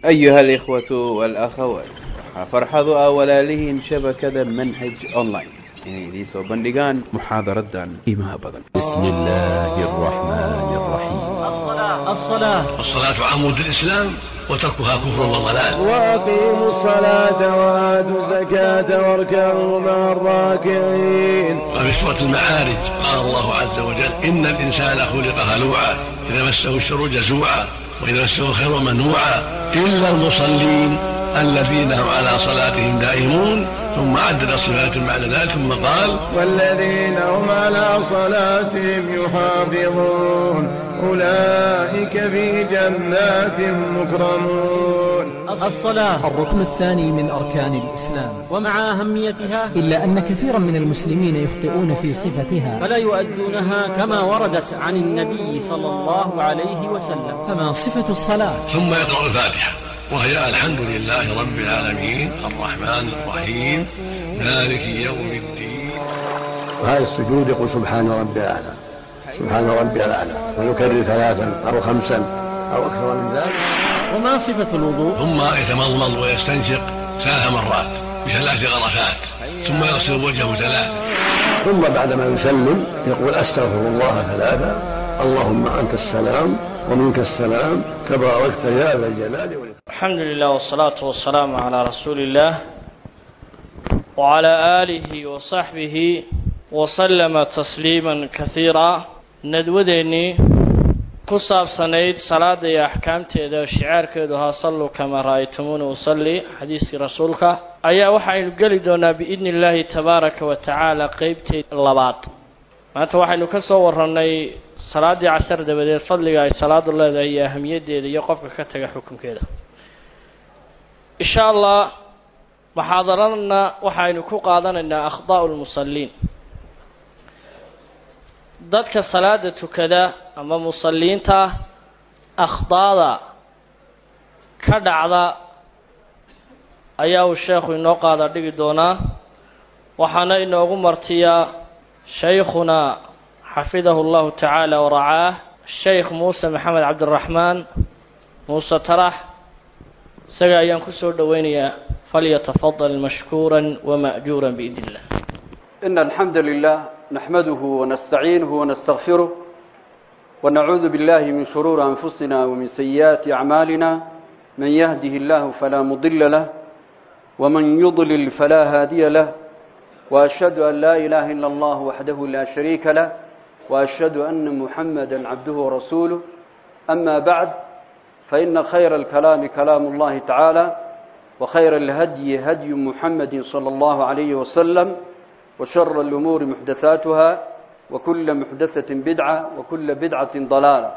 أيها الإخوة والأخوات فرحض أولالهن شبكة منهج أونلاين inay idiin soo bandhigaan muxaadaradan qiimaha badan بسم الله الرحمن الرحيم الصلاة الصلاة عمود الإسلام وتركها كفر وضلال وأقيموا الصلاة وآتوا الزكاة واركعوا مع الراكعين وفي سورة المعارج قال الله عز وجل إن الإنسان خلق هلوعا إذا مسه الشر جزوعا وإذا مسه الخير منوعا إلا المصلين الذين هم على صلاتهم دائمون ثم عدد صفات بعد ذلك ثم قال والذين هم على صلاتهم يحافظون أولئك في جنات مكرمون الصلاة الركن الثاني من أركان الإسلام ومع أهميتها إلا أن كثيرا من المسلمين يخطئون في صفتها فلا يؤدونها كما وردت عن النبي صلى الله عليه وسلم فما صفة الصلاة ثم يقرأ الفاتحة وهي الحمد لله رب العالمين الرحمن الرحيم مالك يوم الدين وهذا السجود يقول سبحان ربي الأعلى سبحان ربي الأعلى ويكرر ثلاثا أو خمسا أو أكثر من ذلك وما صفة الوضوء ثم يتمضمض ويستنشق ثلاث مرات بثلاث غرفات ثم يغسل وجهه ثلاثا ثم بعدما يسلم يقول أستغفر الله ثلاثا اللهم أنت السلام ومنك السلام تباركت يا ذا الجلال والإكرام الحمد لله والصلاة والسلام على رسول الله وعلى آله وصحبه وسلم تسليما كثيرا ندوديني ku saabsanayd salaada iyo axkaamteeda shicaarkeedu ahaa salluu kamaa ra'aytumuuna usalli xadiiskii rasuulka ayaa waxaynu geli doonaa biidni illaahi tabaaraka wa tacaala qeybteed labaad maanta waxaynu ka soo warannay salaaddii casar dabadeed fadliga ay salaadu leedahay iyo ahamiyaddeeda iyo qofka ka taga xukunkeeda insha allah muxaadaradana waxaynu ku qaadanaynaa akhdaa'u lmusalliin dadka salaada tukada ama musalliinta akhdaada ka dhacda ayaa uu sheekhu inoo qaada dhigi doonaa waxaana inoogu martiyaa shaykhunaa xafidahu llahu tacaala waracaah sheykh muuse maxamed cabdiraxmaan muuse tarax isaga ayaan kusoo dhoweynayaa falyatafadal mashkuura wama'juura biidn illah إن الحمد لله نحمده ونستعينه ونستغفره ونعوذ بالله من شرور أنفسنا ومن سيئات أعمالنا من يهده الله فلا مضل له ومن يضلل فلا هادي له وأشهد أن لا إله إلا الله وحده لا شريك له وأشهد أن محمدا عبده ورسوله أما بعد فإن خير الكلام كلام الله تعالى وخير الهدي هدي محمد صلى الله عليه وسلم وشر الأمور محدثاتها وكل محدثة بدعة وكل بدعة ضلالة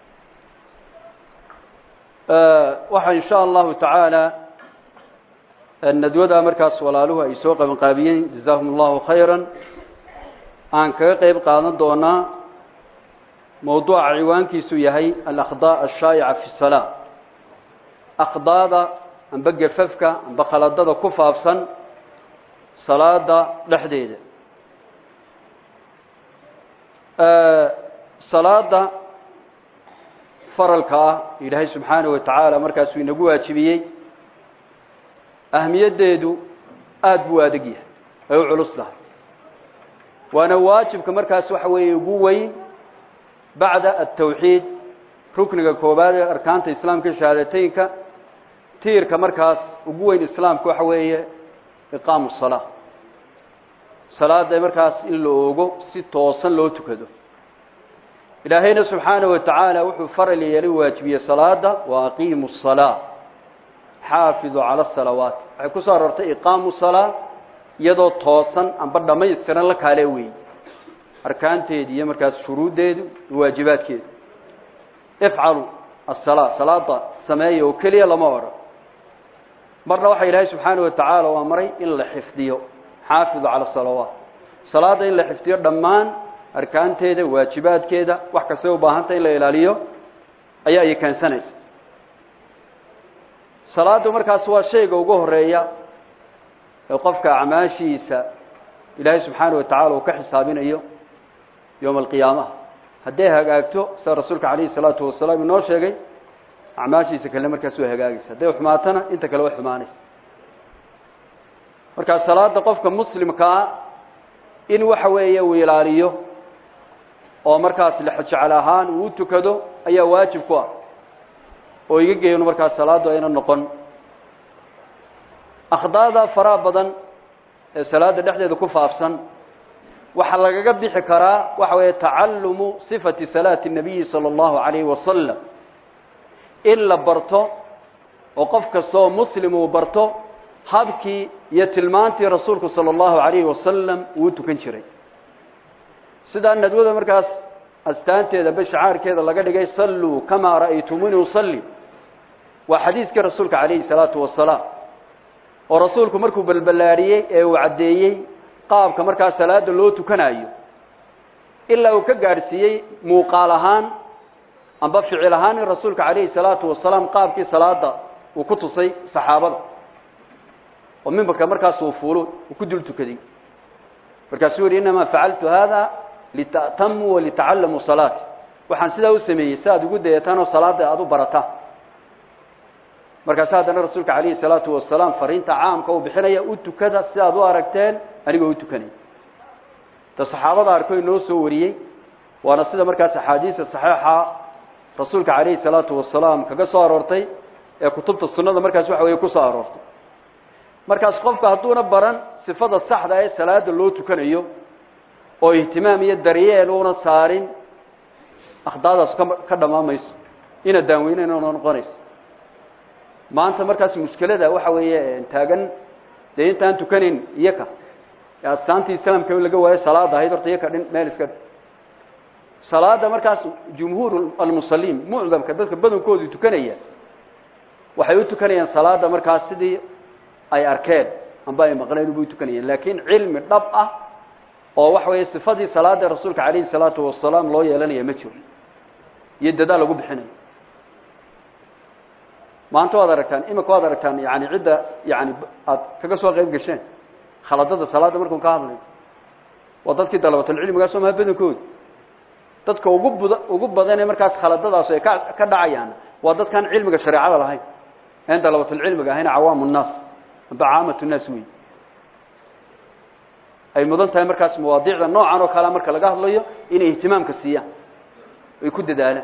أه وحا إن شاء الله تعالى الندوة مركز ولالوها يسوق من قابيين جزاهم الله خيرا عن كقيب قادم دونا موضوع عوان كيسو يهي الأخضاء الشائعة في الصلاة أخضاء أن بقى ففكة أن بقى كفافسا salaada dhexdeeda salaada faralka ah ilaahay subxaanahu wa tacaala markaasuu inagu waajibiyey ahmiyaddeedu aada buu adag yahay ay u culus tahay waana waajibka markaas waxa weeye ugu weyn bacda atawxiid rukniga koobaad ee arkaanta islaamka shahaadateynka tiirka markaas ugu weyn islaamka waxa weeye iqaamu salaa salaada markaas in la oogo si toosan loo tukado ilaahayna subxaanahu wa tacaala wuxuu faral yeelay waajibiyey salaada wa aqiimu salaa xaafiduu cala asalawaat waxay ku soo arortay iqaamu salaa iyadoo toosan amba dhammaystiran la kaale weeye arkaanteedi iyo markaas shuruuddeedu iyo waajibaadkeedu ifcalu asalaa salaada sameeya oo keliya lama odhan marna waxaa ilaahay subxaanahu wa tacaala u amray in la xifdiyo xaafidu cala salawaat salaada in la xifdiyo dhammaan arkaanteeda waajibaadkeeda wax kastay u baahantay in la ilaaliyo ayaa ay keensanaysa salaadu markaas waa shayga ugu horeeya ee qofka acmaashiisa ilaahay subxaanahu wa tacala uu ka xisaabinayo yowma alqiyaamaha hadday hagaagto sida rasuulka calayhi salaatu wasalaam inoo sheegay acmaashiisa kalena markaas way hagaagaysa hadday xumaatana inta kale way xumaanaysa markaa salaada qofka muslimkaa in waxa weeye uu ilaaliyo oo markaas lexjecel ahaan uu u tukado ayaa waajib ku ah oo iga geeyno markaas salaaddu ayna noqon akhdaada faraha badan ee salaada dhexdeeda ku faafsan waxaa lagaga bixi karaa waxa weeye tacalumu sifati salaati الnabiyi salى اllahu alayhi wasalam in la barto oo qof kastoo muslim uu barto habkii iyo tilmaantii rasuulku salى اllahu alayhi wasalam uu u tukan jiray sidaa nadwada markaas astaanteeda bashacaarkeeda laga dhigay salluu kamaa ra'aytumuni usalli waa xadiiskii rasuulka calayhi salaatu wasalaam oo rasuulku markuu balballaadhiyey ee uu caddeeyey qaabka markaa salaada loo tukanayo ilaa uu ka gaadhsiiyey muuqaal ahaan amba ficil ahaan in rasuulka calayhi salaatu wasalaam qaabkii salaada uu ku tusay saxaabada oo mimbarka markaas uu fuulo uu ku dul tukaday markaasuu yihi inamaa facaltu hada lita'tamuu walitacallamuu salaati waxaan sidaa u sameeyey si aad ugu dayataan oo salaada aada u barataan markaas haddana rasuulka calayhi salaatu wasalaam fariinta caamka uu bixinaya u tukada si aad u aragteen anigoo u tukanaya ta saxaabada arko inoo soo wariyey waana sida markaas axaadiista saxiixa rasuulka calayhi salaatu wasalaam kaga soo aroortay ee kutubta sunnada markaas waxa weeye ku soo aroortay markaas qofka hadduuna baran sifada saxda ee salaada loo tukanayo oo ihtimaam iyo daryeel uuna saarin akhdaadaas ka ka dhamaamayso ina daanweynena una noqonayso maanta markaas mushkilada waxa weeye taagan dee intaan tukanayn iyaka ee astaantii islaamka laga waayo salaada ahayd horta iyaka dhin meel iska salaada markaas jumhuur almusaliin mucdamka dadka badankoodu tukanaya waxay u tukanayaan salaada markaas sidii ay arkeen amba ay maqleen ubay tukanayeen laakiin cilmi dhab ah oo waxa weeye sifadii salaada rasuulka calayhi salaatu wasalaam loo yeelanaya ma jiro iyo dadaal lagu bixinayo maanta waad aragtaan imika waad aragtaan yani cidda yani aad kaga soo qayb gasheen khaladada salaada markuun ka hadlayo waa dadkii dalabatulcilmigaa soo maha badankooda dadka ugu bud ugu badanee markaas khaladadaas ay ka ka dhacayaan waa dadkaan cilmiga shareecada lahayn een dalabatulcilmiga ahayn cawaamu nnaas amba caamatu nnaas wey ay mudan tahay markaas mawaadiicda noocan oo kalea marka laga hadlayo inay ihtimaamka siiyaan ay ku dadaalaan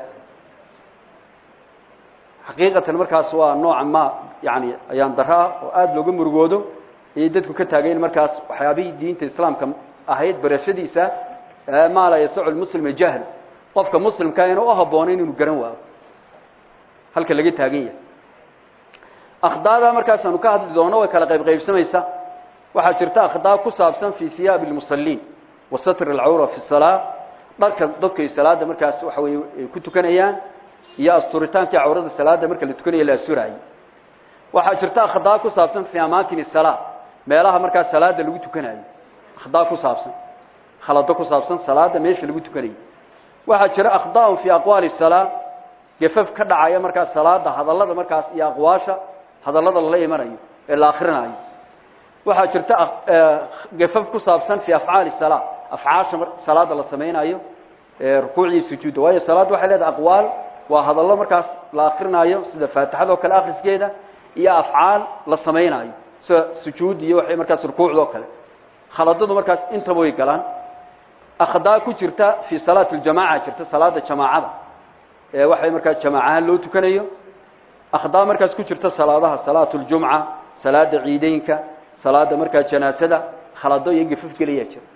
xaqiiqatan markaas waa nooca ma yani ayaan daro ah oo aada looga murugoodo ayay dadku ka taageen markaas waxyaabihii diinta islaamka ahayd barashadiisa maa laa yasacu lmuslima jahl qofka muslimkaa ina u habboonayn inuu garan waayo halka laga taagan yahay akhdaada markaasaanu ka hadli doono way kala qayb qaybsamaysa waxaa jirta akhdaa ku saabsan fi hiyaabi lmusaliin wa satr alcawra fi salaa dharka dadku ay salaada markaas waxa weye ay ku tukanayaan iyo asturitaankii cawrada salaada marka la tukanayo la asturaayo waxaa jirta akhdaa ku saabsan fi amaakin salaa meelaha markaas salaada lagu tukanayo akhdaa ku saabsan khalado ku saabsan salaada meesha lagu tukanayo waxaa jira akhdaa'un fi aqwaali salaa gafaf ka dhacaya markaas salaada hadallada markaas iyo aqwaasha hadallada lala imanayo ee la akrinaayo waxaa jirta gafaf ku saabsan fi afcaali salaa afcaasha salaada la samaynayo rukuucdii sujuudda waayo salaadda waxay leedahay aqwaal waa hadallo markaas la akrinaayo sida faatixada oo kale akhriskeeda iyo afcaal la samaynaayo sida sujuud iyo waxay markaas rukuucda oo kale khaladadu markaas intaba way galaan akhdaa ku jirta fi salaati ljamaca jirta salaada jamaacada ee waxay markaas jamaacahaan loo tukanayo akhdaa markaas ku jirta salaadaha salaatu ljumca salaada ciideynka salaada markaa janaasada khalado iyo gafaf gelayaa jira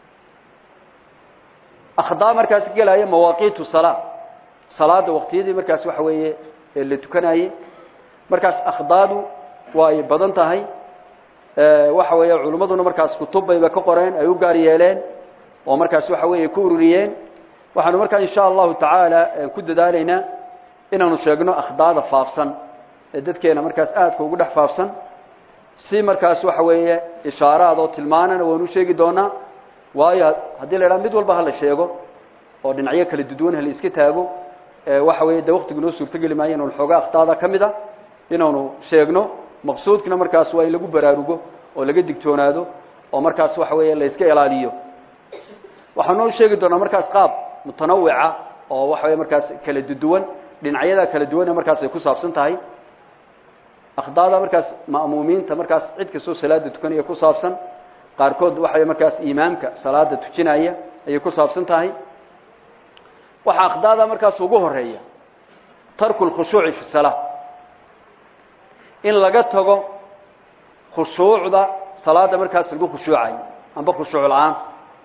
akhdaa markaas gelaya mawaaqiitu salaa salaada waqtiyadii markaas waxa weeye ee la tukanayey markaas akhdaadu waa ay badan tahay waxa weeye culimmaduna markaas kutub bayba ka qoreen ay u gaar yeeleen oo markaas waxa weeye ku ururiyeen waxaanu markaa insha allahu tacaala ku dadaalaynaa inaanu sheegno akhdaada faafsan ee dadkeena markaas aadka ugu dhex faafsan si markaas waxa weeye ishaaraad oo tilmaanana waanu sheegi doonaa waayo haddii la idhaha mid walba hala sheego oo dhinacyo kala duduwan hala iska taago waxa weeye de waktigu noo suurtogeli maayo inaanu xooga akhdaada ka mid a inaanu sheegno maqsuudkina markaas waa in lagu baraarugo oo laga digtoonaado oo markaas waxa weeye la iska ilaaliyo waxaanu noo sheegi doonaa markaas qaab mutanawica oo waxa weye markaas kala duduwan dhinacyada kala duwan ee markaas ay ku saabsan tahay akhdaada markaas ma'muumiinta markaas cid kastoo salaada tukanaya ku saabsan qaarkood waxay markaas imaamka salaada tujinaya ayay ku saabsan tahay waxaa akhdaada markaas ugu horeeya tarku lkhushuuci fi salaa in laga tago khushuucda salaada markaas lagu khushuucayo amba khushuuc la-aanta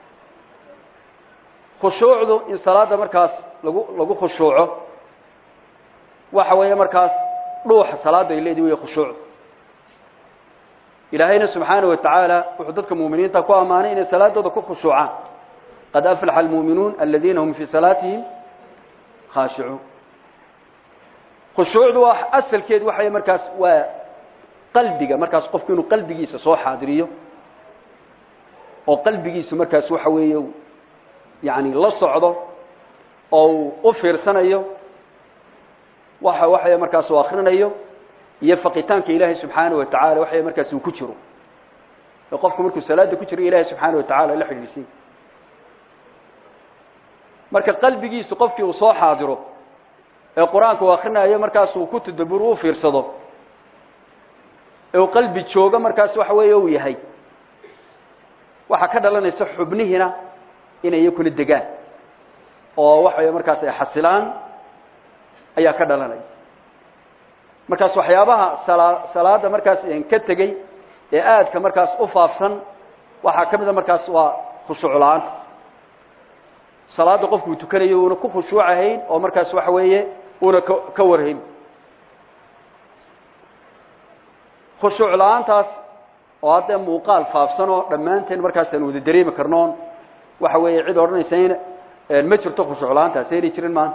khushuucdu in salaada markaas lagu lagu khushuuco waxa weeye markaas dhuuxa salaada ay leedahi wey khushuucdu ilaahayna subxaanaه wa tacaala wuxuu dadka muuminiinta ku ammaanay inay salaadooda ku khushuucaan qad aflaxa almuuminuun aladiina hum fii salaatihim khaashicuun khushuucdu waa asalkeedu waxay markaas waa qalbiga markaas qofku inuu qalbigiisa soo xaadiriyo oo qalbigiisu markaas waxa weeye yani la socdo oo uu u fiirsanayo waxa waxay markaas uu akrinayo iyo faqitaanka ilaahay subxaanaه wa tacala waxay markaas uu ku jiro ee qofku markuu salaada ku jiro ilaahay subxaanaه wa tacala la xidhiidhsiin marka qalbigiisu qofkii uu soo xaadiro ee qur-aanka uu akrinayo markaas uu ku tadaburo u fiirsado ee uu qalbi joogo markaas waxa weeye uu yahay waxaa ka dhalanaysa xubnihiina inay iyakuna degaan oo waxa markaas ay xasilaan ayaa ka dhalanaya markaas waxyaabaha sala salaada markaas ka tegey ee aadka markaas u faafsan waxaa ka mida markaas waa khushuuc la-aanta salaada qofku uu tukanayo uuna ku khushuucahayn oo markaas waxa weeye uuna ka ka warhayn khushuuc la-aantaas oo haddee muuqaal faafsan oo dhammaanteen markaas aan wada dareemi karnoon waxa weeye cid odhanaysa in ma jirto khushuuc la-aantaas aynay jirin maanta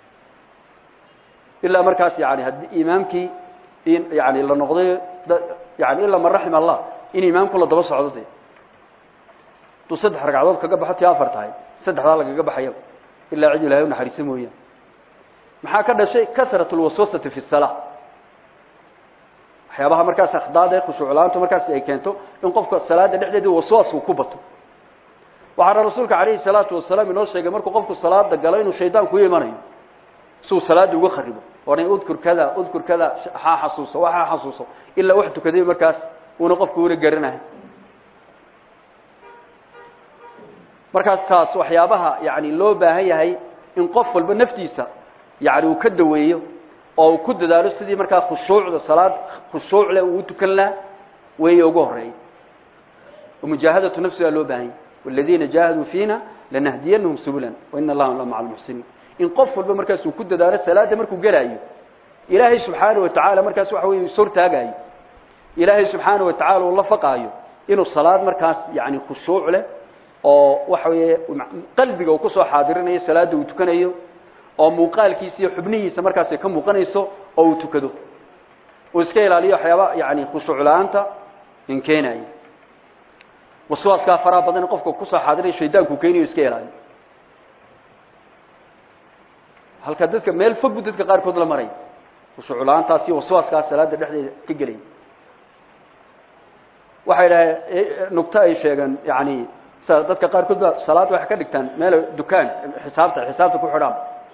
ilaa markaas yani haddii imaamkii in yani la noqday yani ilaa man raxima allah in imaamku la daba socdo de hadduu saddex ragcadood kaga baxo tii afar tahay saddexdaa lagaga baxaya ilaa cid ilahay unaxariisa mooyaan maxaa ka dhashay karat lwaswasati fi salaa waxyaabaha markaas akhdaada ee khushuuc la-aantu markaas ay keento in qofka salaada dhexdeeda waswaasku ku bato waxaana rasuulka calayhi salaatu wasalaam inoo sheegay markuu qofku salaada galo inuu shaydaanku u imanayo si uu salaada uga kharibo oran udkur kada udkur kada ha xasuuso waxa xasuuso ilaa wax tukaday markaas uuna qofku una garanahay markaas taas waxyaabaha yani loo baahan yahay in qof walba naftiisa yani uu ka daweeyo oo uu ku dadaalo sidii markaa khushuucda salaad khushuuc leh uu tukan laha weeye ugu horeeya mujaahadatu nafsigaa loo baahan yahy waladiina jaahaduu fiina lanahdiyanahum subulan waina allaha la maca almuxsiniin in qof walba markaas uu ku dadaalo salaada markuu gelaayo ilaahay subxaana wa tacaala markaas waxa weye ishortaagaayo ilaahay subxaana wa tacala uu la faqaayo inuu salaad markaas yani khushuuc leh oo waxa weeye qalbiga uu kusoo xaadirinayo salaada uu tukanayo oo muuqaalkiisa iyo xubnihiisa markaas ay ka muuqanayso oo uu tukado uu iska ilaaliyo waxyaaba yani khushuuc la-aanta in keenayo waswaaskaa faraha badan qofka kusoo xaadirayo shaydaanku keenayo iska ilaaliyo halka dadka meel fog bu dadka qaarkood la maray khushuuc la-aantaas iyo waswaaskaas salaada dhexdeeda ka gelaya waxay dhahay nugto ay sheegeen yani sa dadka qaarkood ba salaad waxay ka dhigtaan meel dukaan xisaabta xisaabta ku xidhaan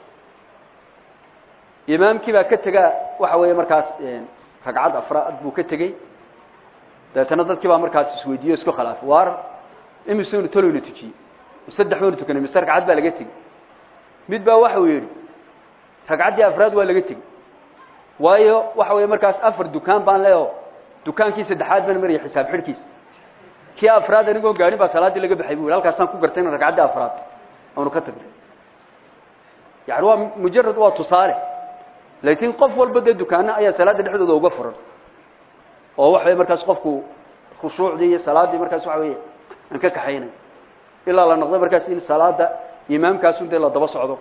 imaamkii baa ka tegaa waxa weeye markaas ragcad afraad buu ka tegey dabeetana dadkii baa markaas isweydiiyo isku khilaafay waar imisunu taloyna tujiyey saddex baynu tukanay mise ragcad baa laga tegey mid baa waxa uu yidhi ragcaddii afraad waa laga tegey waayo waxa weeye markaas afar dukaan baan leeo dukaankii saddexaad baan maraya xisaab xidhkiisa kii afraad anigoo gaadhin baa salaaddii laga baxay bu yidhi halkaasaan ku gartay in ragcaddii afraad aanu ka tagnay yani waa mujarad waa tusaale laakiin qof walba dee dukaano ayaa salaadda dhexdooda uga furan oo waxa wey markaas qofku khushuucdii iyo salaaddii markaas waxa weeye aan ka kaxaynay ilaa la noqdo markaas in salaada imaamkaasun dee la daba socdo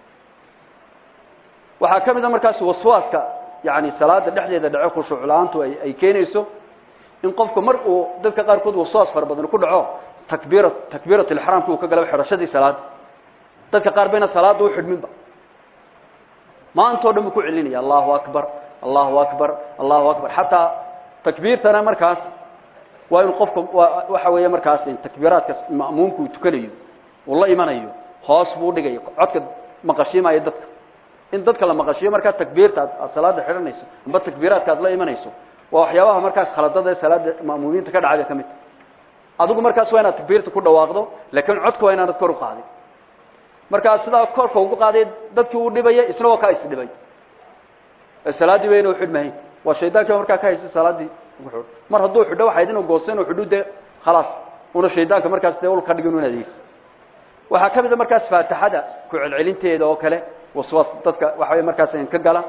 waxaa ka mid a markaas waswaaska yani salaada dhexdeeda dhaco khushuuc la-aantu ay ay keenayso in qofku mar uu dadka qaarkood waswaas fara badan ku dhaco takbiira takbiirat lixraamki uu ka galaba xidhashadii salaada dadka qaar bayna salaada u xidhminba maantao dhan buu ku celinaya allahu akbar allahu akbar allahu akbar xataa takbiirtana markaas waa inu qofka waxa weeye markaas takbiiraadka ma'muumka uu tukanayo uu la imanayo hoos buu dhigaya codka maqashiimaya dadka in dadka la maqashiyo markaa takbiirta aad aad salaada xidhanayso amba takbiiraadka aad la imanayso waa waxyaabaha markaas khaladada ee salaada ma'muumiinta ka dhacay bay ka mid tahay adigu markaas waa inaad takbiirta ku dhawaaqdo laakiin codka waa inaanad kor u qaadin markaa sidaa korka ugu qaaday dadkii uu dhibaya isna waa kaa isdhibay ee salaaddii wayna u xidhmahayn waa shaydaankiiba markaa ka haysa salaaddii ugu xidho mar hadduu xidho waxayd inuu goosto inuu xidhu dee khalaas una shaydaanka markaas dee ul ka dhigin inaad haysa waxaa ka mid a markaas faatixada ku celcelinteeda oo kale waswaas dadka waxa way markaas ka gala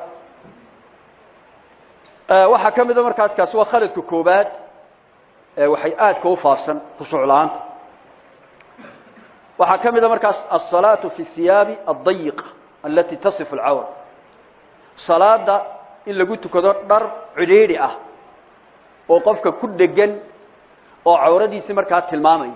waxaa ka mid a markaas kaasi waa khaladka koobaad ee waxay aadka u faafsan khushuuc la-aanta waxaa ka mid a markaas alsalaatu fi hiyaabi addayiqa alati tasifu alcawra salaada in lagu tukado dhar cidhiidhi ah oo qofka ku dhegan oo cawradiisii markaa tilmaamaya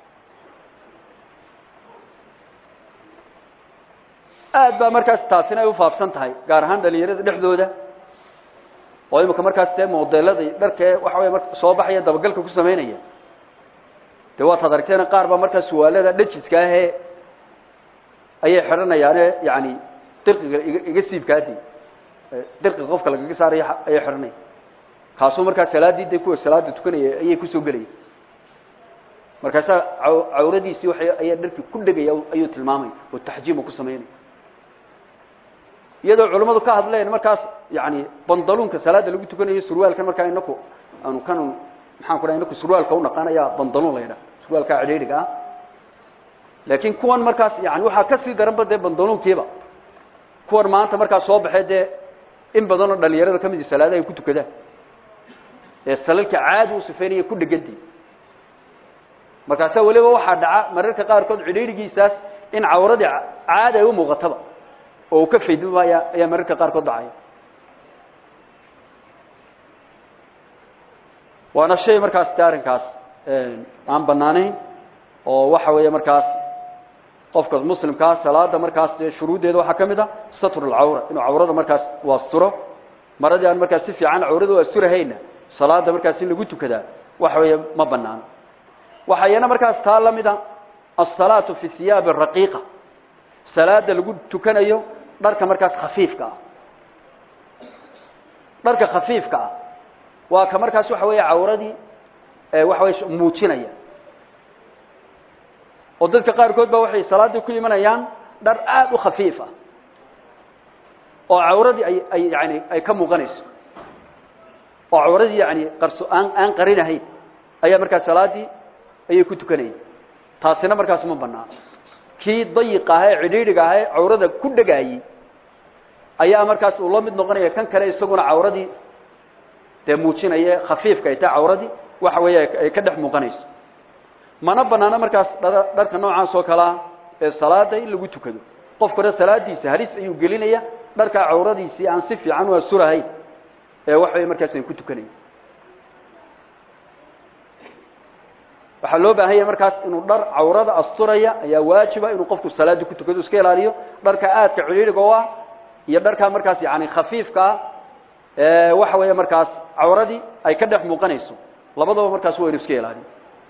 aad baa markaas taasina ay u faafsan tahay gaar ahaan dhalinyarada dhexdooda oo imika markaas dee modelada dharkee waxa wey marka soo baxaya dabagalka ku samaynaya dee waad adaragteena qaar baa markaa suwaalada dhajiska ahee ayay xidhanayaane yani dirqiga iga siibkaadii dirqiga qofka lagaga saaraya ayay xidhanaya kaasuu markaa salaaddii dee kuwa salaada tukanaya ayay kusoo gelaya markaasaa cawradiisii waay ayaa dharkii ku dhegaya ayuu tilmaamaya oo taxjiim uu ku samaynaya iyadoo culimmadu ka hadleen markaas yani bandaluunka salaada lagu tukanayo surwaalkan markaa inaku aanu kan maxaan ku dhaha inaku surwaalka unaqaanaya bandaluun la yidhaha surwaalka cidhiidhiga ah laakiin kuwan markaas yani waxaa kasii daranba dee bandaluunkiiba kuwan maanta markaas soo baxee dee in badanoo dhalinyarada ka midi salaadaha ay ku tukadaan ee salalka caadi u sifeynaya ku dhegandii markaasaa weliba waxaa dhaca mararka qaarkood cidhiidhigiisaas in cawradii caadi ay u muuqataba oo uu ka faydmaya ayaa mararka qaarkood dhacaya waana shay markaas de arrinkaas aan banaanayn oo waxa weeye markaas qofka muslimkaa salaada markaas dee shuruuddeeda waxaa ka mid a satru lcawra inuu cawrada markaas u asturo maradii aan markaas si fiican cawrada u asturahayna salaada markaas in lagu tukadaa waxa weeye ma banaano waxaa iyana markaas taa la mid a alsalaatu fi hiyaabi raqiiqa salaada lagu tukanayo dharka markaas khafiifka ah dharka khafiifka ah waa ka markaas waxa weeye cawradii waxa wey muujinaya oo dadka qaarkood ba waxay salaaddii ku imanayaan dhar aada u khafiif ah oo cawradii ay ay yani ay ka muuqanayso oo cawradii yani qarso aan aan qarinahayn ayaa markaas salaaddii ayay ku tukanayeen taasina markaas ma banaan kii dayiq ah ee cidhiidhiga ah ee cawrada ku dhagaayey ayaa markaas uu la mid noqonaya kan kale isaguna cawradii dee muujinaya khafiifka ay tahay cawradii waxa weeye ay ka dhex muuqanayso mana banaano markaas dharka noocaas oo kalea ee salaada in lagu tukado qofkuna salaadiisa halis ayuu gelinaya dharkaa cawradiisii aan si fiican u asturahayn ee waxa wey markaas ay ku tukanaya waxaa loo baahan yahay markaas inuu dhar cawrada asturaya ayaa waajiba inuu qofku salaada ku tukado iska ilaaliyo dharka aadka cidhiidhiga u ah iyo dharkaa markaas yani khafiifka ah ee waxa weeye markaas cawradii ay ka dhex muuqanayso labadaba markaas waa inu iska ilaaliyo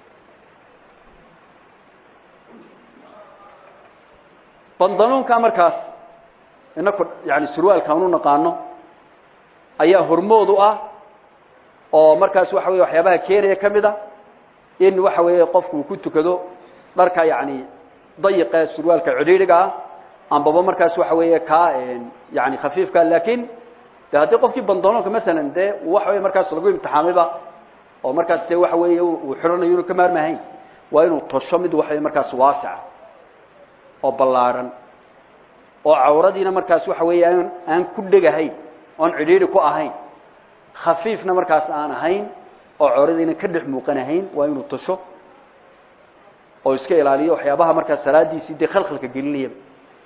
bandanuunka markaas inaku yani surwaalkaan u naqaano ayaa hormood u ah oo markaas waxa weye waxyaabaha keenaya ka mid a in waxa weeye qofku uu ku tukado dharka yani dayiqa surwaalka cidhiidhiga ah ambaba markaas waxa weeye kaa yani khafiifka laakiin de haddii qofkii bandanuunka masalan dee waxa weye markaas lagu imtixaamayba oo markaas dee waxa weeye uu xidhanayo inuu ka maarmahayn waa inuu tosho mid waxa markaas waasica oo ballaadhan oo cawradiina markaas waxa weeye aan aan ku dhegahayn oon cidhiidhi ku ahayn khafiifna markaas aan ahayn oo cawradiina ka dhex muuqanahayn waa inuu tasho oo iska ilaaliyo waxyaabaha markaas salaadiisii dee khalkhalka gelinayaba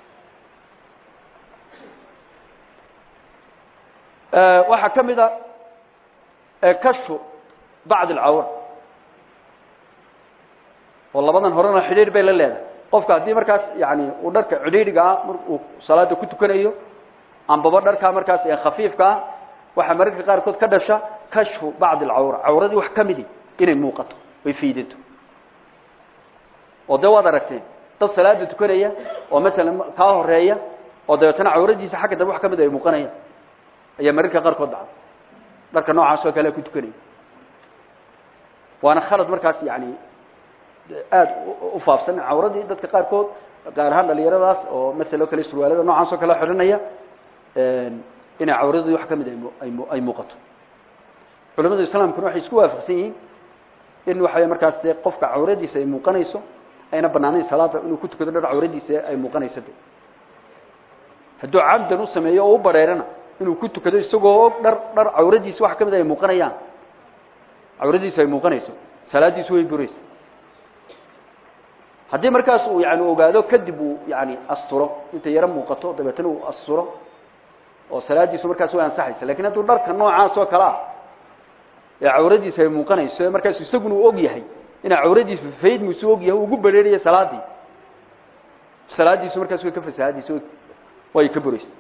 waxaa ka mid a kashfu bacd alcawra oo labadan horena xidhiidh bay la leedahay qofka haddii markaas yani uu dharka cidhiidhiga ah mar uu salaada ku tukanayo ambaba dharkaa markaas ee khafiifka ah waxaa mararka qaarkood ka dhasha kashfu bacdi alcawra cawradii wax ka midi inay muuqato ay fiidato oo dee waad aragteen dad salaada tukanaya oo masalan kaa horeeya oo dabeetana cawradiisa xagga dambe wax ka mid ay muuqanayaan ayaa mararka qaarkood dhacda dharka noocaas oo kale ku tukanaya waana khalad markaas yani aada u faafsan cawradii dadka qaarkood gaar ahaan dhalinyaradaas oo maala o kale surwaalada noocaas oo kale xidhanaya inay cawradii wax ka mid ay ay muuqato culamada islaamkuna waxay isku waafaqsan yihiin in waxa markaas dee qofka cawradiisa ay muuqanayso ayna banaanayn salaada inuu ku tukado dhar cawradiisa ay muuqanayso de hadduu camdan u sameeyo oo u bareerana inuu ku tukado isagoo og dhar dhar cawradiisa wax ka mid ay muuqanayaan cawradiisa ay muuqanayso salaadiisu way buraysa haddii markaas uu yani ogaado kadib uu yani asturo intay yaro muuqato dabeetana uu asturo oo salaadiisu markaas way ansaxaysa lakin hadduu dharka noocaas oo kale ah ee cawradiisa ay muuqanayso ee markaas isaguna uu og yahay inaa cawradiisu faydmusu og yahay ugu bereeraya salaadii salaadiisu markaas way ka fasahaadaysa way ka buraysa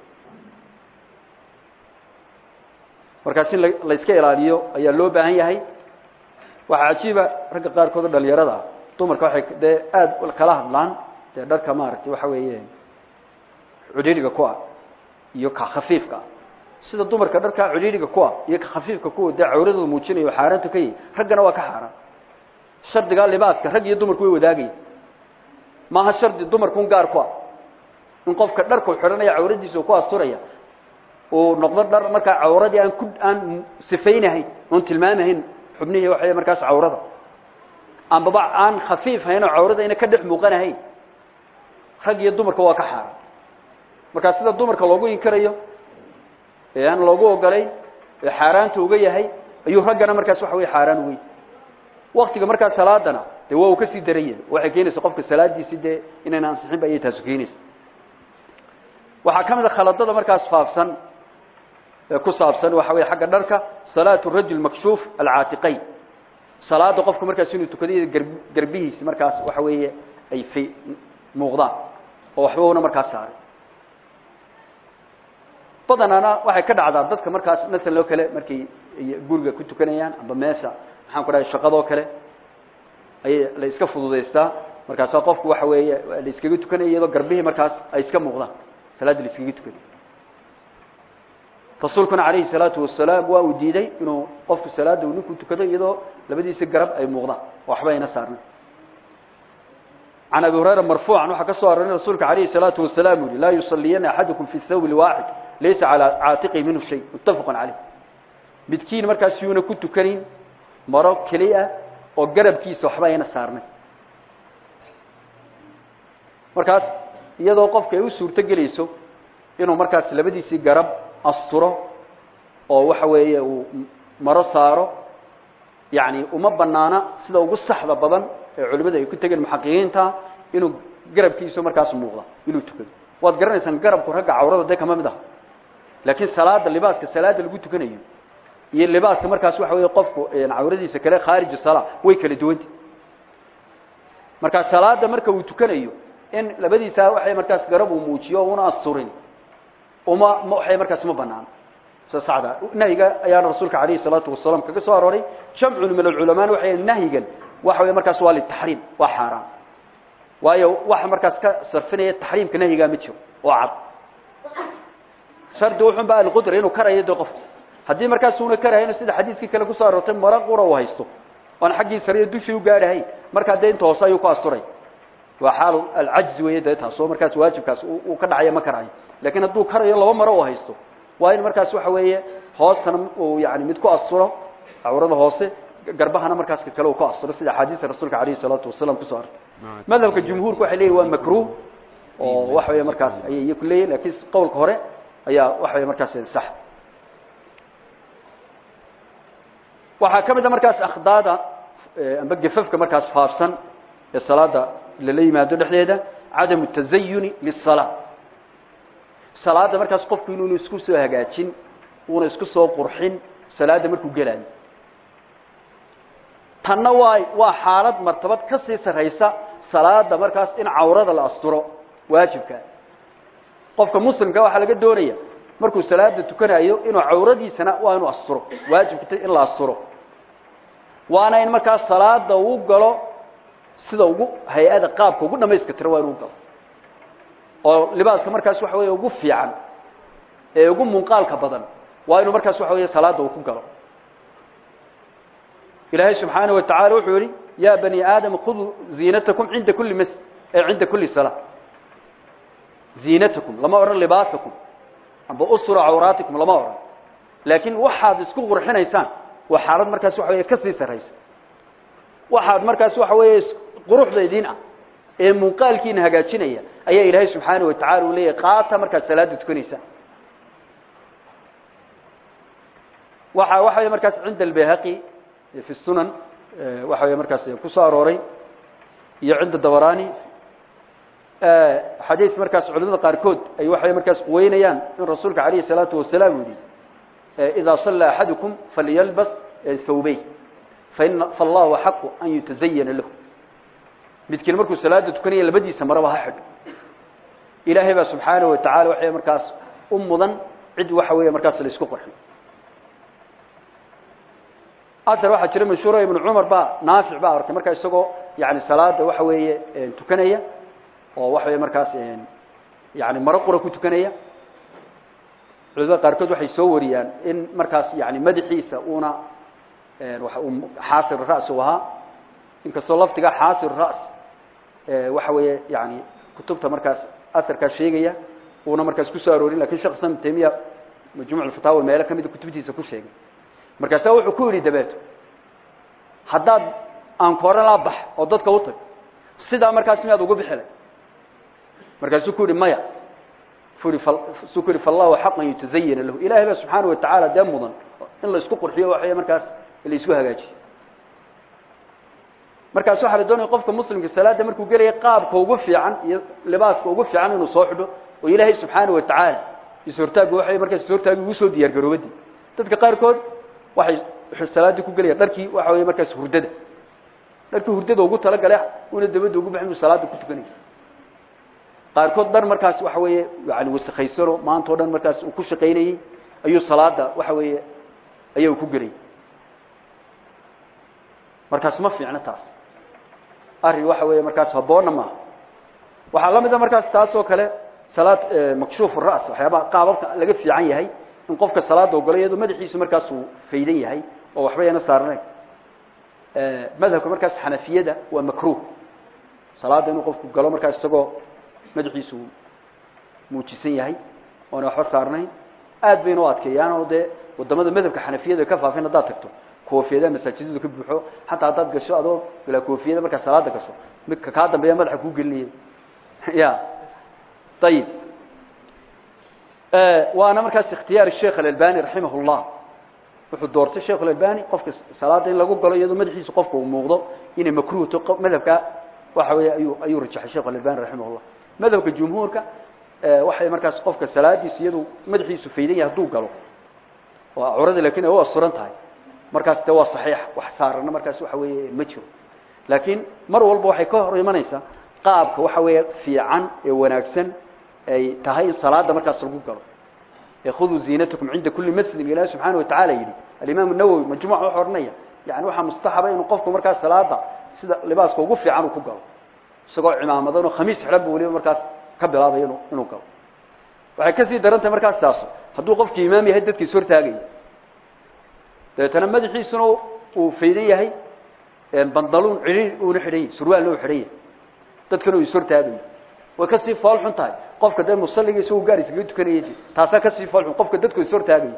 markaas in la iska ilaaliyo ayaa loo baahan yahay waxaa cajiiba ragga qaarkood oo dhalinyarada ah dumarka waxay dee aada kala hadlaan dee dharka maaragtay waxa weeye cudhiiriga ku ah iyo ka khafiifka ah sida dumarka dharka cudhiiriga ku ah iyo ka khafiifka kuwa dee cawradooda muujinayo xaaraanta ka yahi raggana waa ka xaaraan shardigaa libaaska rag iyo dumarku way wadaagaya maaha shardi dumarkun gaar ku ah in qofka dharkau xidhanaya cawradiisa ku asturaya uu noqdo dhar markaa cawradii aan ku aan sifaynahayn oon tilmaamahayn xubnihii waxay markaas cawrada ambaba aan khafiif hayn oo cawrada ayna ka dhex muuqanahayn rag iyo dumarka waa ka xaaran markaa sida dumarka loogu inkarayo ee aan loogu ogolayn ee xaaraanta uga yahay ayuu raggana markaas waxa wey xaaraan uga yahay waktiga markaa salaadana dee waa uu kasii daran yahay waxay keenaysa qofka salaadiisi dee inayna ansixin ba ayay taasu keenaysa waxaa ka mid a khaladada markaas faafsan ee ku saabsan waxa wey xagga dharka salaatu rajul makshuuf alcaatiqayn salaada qofku markaas inuu tukadayo gar garbihiisi markaas waxa weeye ay fi muuqdaan oo waxba una markaas saaray badanaana waxay ka dhacdaa dadka markaas maalan oo kale markay guriga ku tukanayaan amba meesha maxaan ku dhahay shaqadoo kale ayay la iska fududaystaa markaasaa qofku waxa weeye la iskaga tukanaya iyadoo garbihii markaas ay iska muuqdaan salaadda la iskaga tukanay rasuulkuna calayhi salaatu wasalaam waa uu diiday inuu qofku salaadda uu ninku tukado iyadoo labadiisi garab ay muuqdaan oo waxba ayna saarnay can abi hurayra marfuucan waxaa ka soo aroray rasuulka calayhi salaatu wasalaam uu yihi laa yusaliyana axadukum fi thawb lwaaxid laysa calaa caatiqihi minhu shay muttafaqun caleyh midkiin markaas yuuna ku tukanin maro keli ah oo garabkiisa waxba ayna saarnay markaas iyadoo qofka ay u suurto gelayso inuu markaas labadiisii garab asturo oo waxa weeye uu maro saaro yani uma banaana sida ugu saxda badan ee culimada ay ku tegeen muxaqiqiinta inuu garabkiisu markaas muuqda inuu tukado waad garanaysaan garabku ragga cawrada dee kama mid aha laakiin salaada libaaska salaada lagu tukanayo iyo libaaska markaas waxa weeye qofku cawradiisa kale khaarij sala way kala duwanta markaa salaada marka uu tukanayo in labadiisa waxay markaas garab uu muujiyo una asturin uma waxay markaas ma banaan sida saxda nahyiga ayaana rasuulka calayhi salaatu wasalaam kaga soo arooray jamcun min alculamaan waxay nahyigan waxa wey markaas waa litaxriim waa xaaraan waayo waxa markaas ka sarfinaya taxriimka nahyigaa ma jiro oo cad shardi wuxun ba alqudra inuu karayo de qofku haddii markaas una karahayno sida xadiiskii kale kusoo aroortay mara qura uu haysto oon xaggii sariya dushii u gaadhahayn markaa dee inta hoose ayuu ku asturay waa xaalu alcajzi weeye dee taas oo markaas waajibkaas uu ka dhacaya ma karayo lakiin hadduu karayo laba maro uu haysto waa in markaas waxa weeye hoostana uu yani mid ku asturo cawrada hoose garbahana markaas ka kale uu ku asturo sida axaadiista rasuulka calayhi salaatu wasalaam kusoo artay madhabka jumhuurka waxay leeyihin waa makruh oo waxa weeye markaas ayay iyaku leeyihin lakiin qowlka hore ayaa waxa weye markaas sax waxaa ka mid a markaas akhdaada amba gefafka markaas faafsan ee salaada lala yimaado dhexdeeda cadamu tazayuni lisalaa salaada markaas qofku inuuna isku soo hagaajin uuna isku soo qurxin salaada markuu gelaayo tanna waa waa xaalad martabad ka sii sarraysa salaada markaas in cawrada la asturo waajibka qofka muslimka waxaa laga doonaya markuu salaada tukanayo inuu cawradiisana waa inuu asturo waajibka in la asturo waana in markaas salaada uu galo sida ugu hay-ada qaabka ugu dhamayska tira waa inuu galo oo libaaska markaas waxa weeye ugu fiican ee ugu munqaalka badan waa inuu markaas waxa weeye salaada uu ku galo ilaahay subxaanaه wa tacala wuxuu yihi ya bani aadam khuduu ziinatakum cinda kuli mas cinda kuli salaa ziinatakum lama odhan libaasakum amba ustura cawraatikum lama odhan laakiin waxaad isku qurxinaysaan waa xaalad markaas waxa weeye ka sii sarraysa waxaad markaas waxa weeye quruxda idiin ah ee muuqaalkiina hagaajinaya ayaa ilaahay subxaanaه wa tacala uu leeyahay qaata markaad salaada tukanaysaan waxa waxa weeye markaas cinda albayhaqi fi sunan waxa weeye markaas ku soo arooray iyo cinda dabarani xadiid markaas culimada qaarkood ay waxay markaas quweynayaan in rasuulka calayhi الsalaatu wasalaam uu yihi idaa sallى axadukum falyalbas thawbey faina fallahu xaqu an yutazayana lahu midkiin markuu salaada tukanaya labadiisa maraba ha xidho ilaahay baa subxaanaه wa tacala waxay markaas u mudan cid waxa weeye markaas la isku qorxin aar waxaa jira mashhuura ibnu cumar baa naafic baa arkay markaa isagoo yani salaada waxa weeye tukanaya oo waxa weye markaas yani maro qura ku tukanaya culimada qaarkood waxay soo wariyaan in markaas yani madaxiisa uuna xaasir ras u ahaa inkastoo laftiga xaasir ras waxa weeye yani kutubta markaas aarkaa sheegaya uuna markaas kusoo aroorin lakin shekh islam tamiya majmuc fataawa meelo kamida kutubtiisa ku sheegay markaasaa wuxuu ku yidhi dabeeto haddaad aankoore laa bax oo dadka u tag sidaa markaas miyaad ugu bixilay markaasuu ku yihi maya suu ku yihi fallahu xaqan yutazayana lahu ilahay baa subxaana wa tacaala dee mudan in la isku qurxiyo waxay markaas la isku hagaajiyo markaas waxaa la doonaya qofka muslimka salaada markuu gelaya qaabka ugu fiican iyo libaaska ugu fiican inuu soo xidho oo ilaahay subxaana wa tacaala ishortaagu waxay markaas ishortaagi ugu soo diyaar garoobadii dadka qaarkood waxay salaadii ku gelaya dharkii waxa weeye markaas hurdada dharkii hurdada ugu talagalay una dabadda ugu baxin uu salaada ku tukanaya qaarkood dhar markaas waxa weeye yani wasakhaysano maanta o dhan markaas uu ku shaqaynayey ayuu salaada waxa weeye ayaa ku gelay markaas ma fiicno taas arrin waxa weeye markaas haboonna maaha waxaa la mid a markaas taas oo kale salaad makshuuf ras waxyaabaha qaababka laga fiican yahay in qofka salaada ogolo iyadoo madaxiisu markaas uu faydan yahay oo waxba yana saarnayn madhabka markaas xanafiyada waa makruh salaada inuu qofku galo markaas isagoo madaxiisu muujisan yahay oona waxba saarnayn aad bayna u adkeeyaan oo dee wadamada madhabka xanafiyada ka faafin haddaad tagto koofiyadaha masaajidadu ka buuxo xataa haddaad gasho adoo bilaa koofiyada markaad salaada gasho midka kaa dambeeya madaxa kuu gelinaya ya ayib waana markaas ikhtiyaar sheekh alalbani raximah llah wuxuu doortay sheekh alalbani qofka salaada in lagu galo iyadoo madaxiisu qofka uu muuqdo inay makruhto madhabka waxa weeye ayuu ayuu rajaxay sheekh alalbani raximah llah madhabka jumhuurka waxay markaas qofka salaadiisu iyadu madaxiisu faydan yahay hadduu galo oo curada lakin ay u asuran tahay markaas de waa saxiix wax saarana markaas waxa weeye ma jiro laakiin mar walba waxay ka hor imanaysaa qaabka waxa weeye fiican ee wanaagsan ay tahay in salaada markaas lagu galo khuduu ziinatakum cinda kuli masjidin ilahi subxaana wa tacala yidhi alimaam nawowi majmuuc wuxuu odhanaya yani waxaa mustaxaba inuu qofku markaas salaada sida libaaska ugu fiican uu ku galo isagoo cimaamadan oo khamiis xidhan bu waliba markaas ka bilaabaya inu inuu galo waxay kasii daran tahay markaas taaso hadduu qofki imaam yahay dadka is hortaagaya dabeetana madaxiisuna uu faydan yahay bandaluun ciriir uuna xidhan yahy surwaalna uu xidhan yahay dadkana uu is hortaagayo way kasii fool xun tahay qofka dee musalliga isagu gaar iskaga tukanayay taasaa kasii fool xun qofka dadku is hortaagaya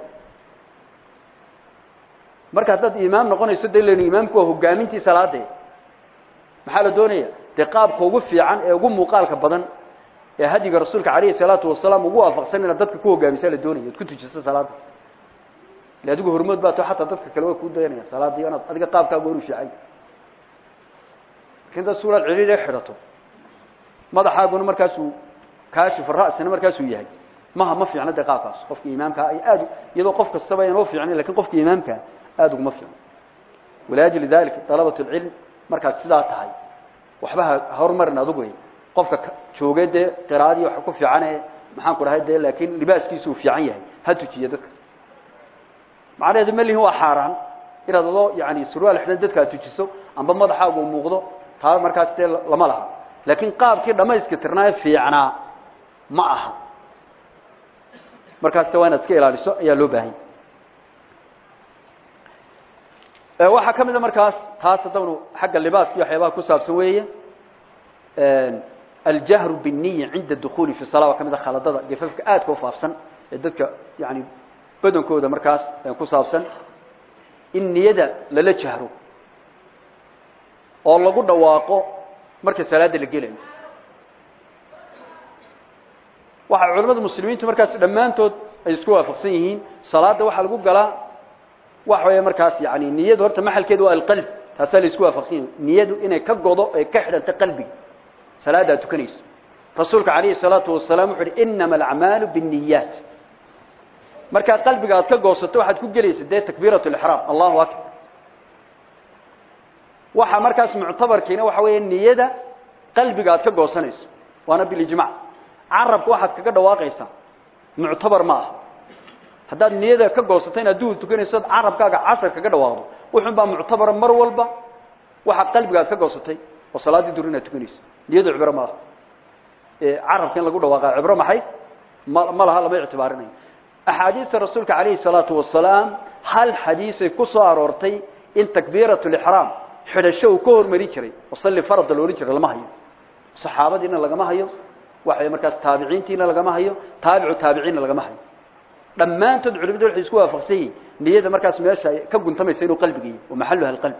marka haddaad imaam noqonayso de len imaamku waa hogaamintii salaade maxaa la doonaya dee qaabka ugu fiican ee ugu muuqaalka badan ee hadiga rasuulka calayhi salaatu wasalaam ugu waafaqsan inaad dadka ku hogaamisa la doonaya ad ku tujiso salaada ile adigu hormood baa to xataa dadka kale waa kuu dayanaya salaadii inaad adiga qaabkaaga oru fiican lakin dad suuraad ciriir xidhato madaxaaguna markaasuu kaashif ra'sina markaasuu yahay maha ma fiicna dee qaabkaas qofka imaamkaa ay aad iyadoo qof kastaba aynoo fiicnayn lakin qofka imaamkaa aada uguma fiicno waliajli dalika dalabat lcilm markaad sidaa tahay waxba ha horumarin adugu wey qofka joogay dee qiraadii waxa ku fiicane maxaan ku dhahay dee laakin libaaskiisu uu fiican yahay ha tujiya dadka macnaheedu malihin waa xaaraan inaad adoo yani surwaal xidhan dadka ad tujiso amba madaxaagu uu muuqdo taa markaas dee lama laha laakiin qaabkii dhamayska tirnaaye fiicnaa ma aha markaas ta waa inaad iska ilaaliso ayaa loo baahanya waxaa ka mid a markaas taas haddawnu xagga libaaska iyo waxyaabaha ku saabsan weeye aljahru bالniya cinda dukhuuli fi sala waa ka mid a khaladada gefafka aadka u faafsan ee dadka yani badankooda markaas ku saabsan in niyada lala jahro oo lagu dhawaaqo marka salaada la gelayo waxaa culamada muslimiintu markaas dhammaantood ay isku waafaqsan yihiin salaada waxaa lagu galaa waxa weeye markaas yani niyadu horta maxalkeedu waa alqalb taasaa la isku waafaqsan yihin niyadu inay ka godo ee ka xidhanto qalbiga salaada aad tukanayso rasuulka calayhi salaatu wasalaam wuxu uhi inama alacmaalu biاniyaat markaa qalbiga aad ka goosato waxaad ku gelaysa dee takbiirat lixraam allahu akbar waxa markaas muctabarkiina waxa weeye niyada qalbiga aad ka goosanayso waana bilijmac carabka waxaad kaga dhawaaqaysaa muctabar ma aha haddaad niyada ka goosato inaad duhur tukanayso od carabkaaga casar kaga dhawaaqdo wuxun baa muctabara mar walba waxa qalbiga aad ka goosatay oo salaaddii duhur inaad tukanayso niyadu cibro ma aha carabka in lagu dhawaaqa cibro maxay ma ma laha lama ictibaarinayo axaadiista rasuulka calayhi salaatu wasalaam hal xadiisay ku soo aroortay in takbiirat lixraam xidhasho uu ka hormari jiray oo salli farada la odhan jiray lama hayo saxaabadiina lagama hayo waxay markaas taabiciintiina lagama hayo taabicu taabiciinna lagama hayo dhammaantood culimadu waxay isku waafaqsan yihiin niyada markaas meesha ay ka guntamaysa inuu qalbiga yahay wa maxaluha alqalb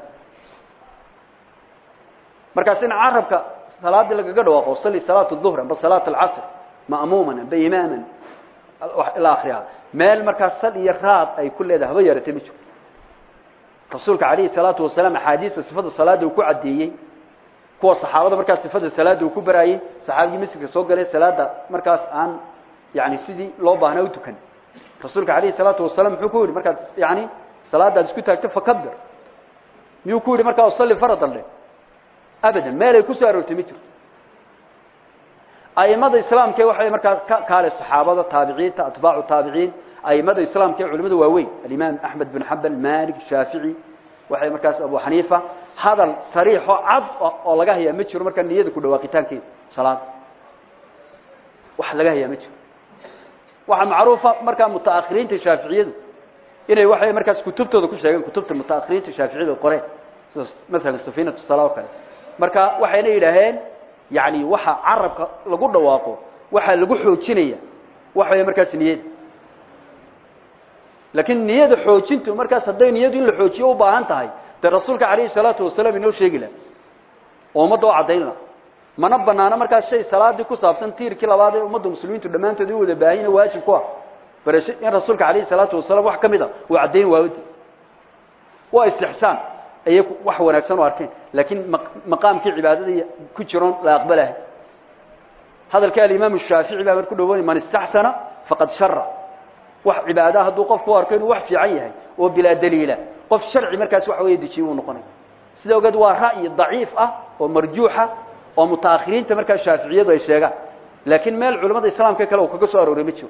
markaas in carabka salaadii lagaga dhawaaqo salli salaat duhr amba salaat alcasr ma'muuman amba imaaman ilaa akhiriha meel markaas sal iyo raad ay ku leedahay haba yaratay ma jiro rasuulka calayhi salaatu wasalaam axaadiista sifada salaada uu ku caddeeyey kuwa saxaabada markaas sifada salaada uu ku baraayey saxaabigii masjidka soo galay salaada markaas aan yani sidii loo baahnaa u tukan rasuulka calayhi salaatu wasalaam muxuu ku yidhi markaad yani salaadaad isku taagto fakabir miyuu ku yidhi markaa usalli faradan leh abadan meel ay ku soo aroortay ma jirto aimada islaamkee waxay markaas ka kaale saxaabada taabiciinta atbaacu taabiciin aimada islaamka ee culimada waaweyn alimaam axmed bin xambal malik shaafici waxay markaas abu xaniifa hadal sariixo cad oo laga hayaa ma jiro markaa niyada ku dhawaaqitaankeeda salaada wax laga hayaa ma jiro waxaa macruufa markaa mutaakhiriinta shaaficiyadu inay waxay markaas kutubtooda ku sheegeen kutubta mutaakhiriinta shaaficiyada qoreen sida maalan safiinatu sala oo kale marka waxayna yidhaaheen yani waxa carabka lagu dhawaaqo waxaa lagu xoojinaya waxa way markaas niyada laakiin niyada xoojintu markaas hadday niyadu in la xoojiyo u baahan tahay dee rasuulka calayhi salaatu wasalaam inoo sheegi laha oo ummadda oo caddayn laha mana banaano markaas shay salaadii ku saabsan tiirkii labaad ee ummadda muslimiintu dhammaantood u wada baahina waajib ku ah barasho in rasuulka calayhi salaatu wasalaam wax ka mid a uu caddayn waawadi waa istixsaan ayay wax wanaagsan u arkeen laakiin maqaamkii cibaadada ku jiroon la aqbalahay hadalka alimaam shaafici baa mar ku dhawoonay man istaxsana faqad shara wax cibaadaha hadduu qofku u arko inuu wax fiican yahay oo bilaa daliila qof sharci markaas waxa weeye dejiye uu noqonaya sida ogeed waa ra'yi daciif ah oo marjuuxa oo mutaakhiriinta markaas shaaficiyadu ay sheegaan laakiin meel culamada islaamka kale uu kaga soo arooray ma jiro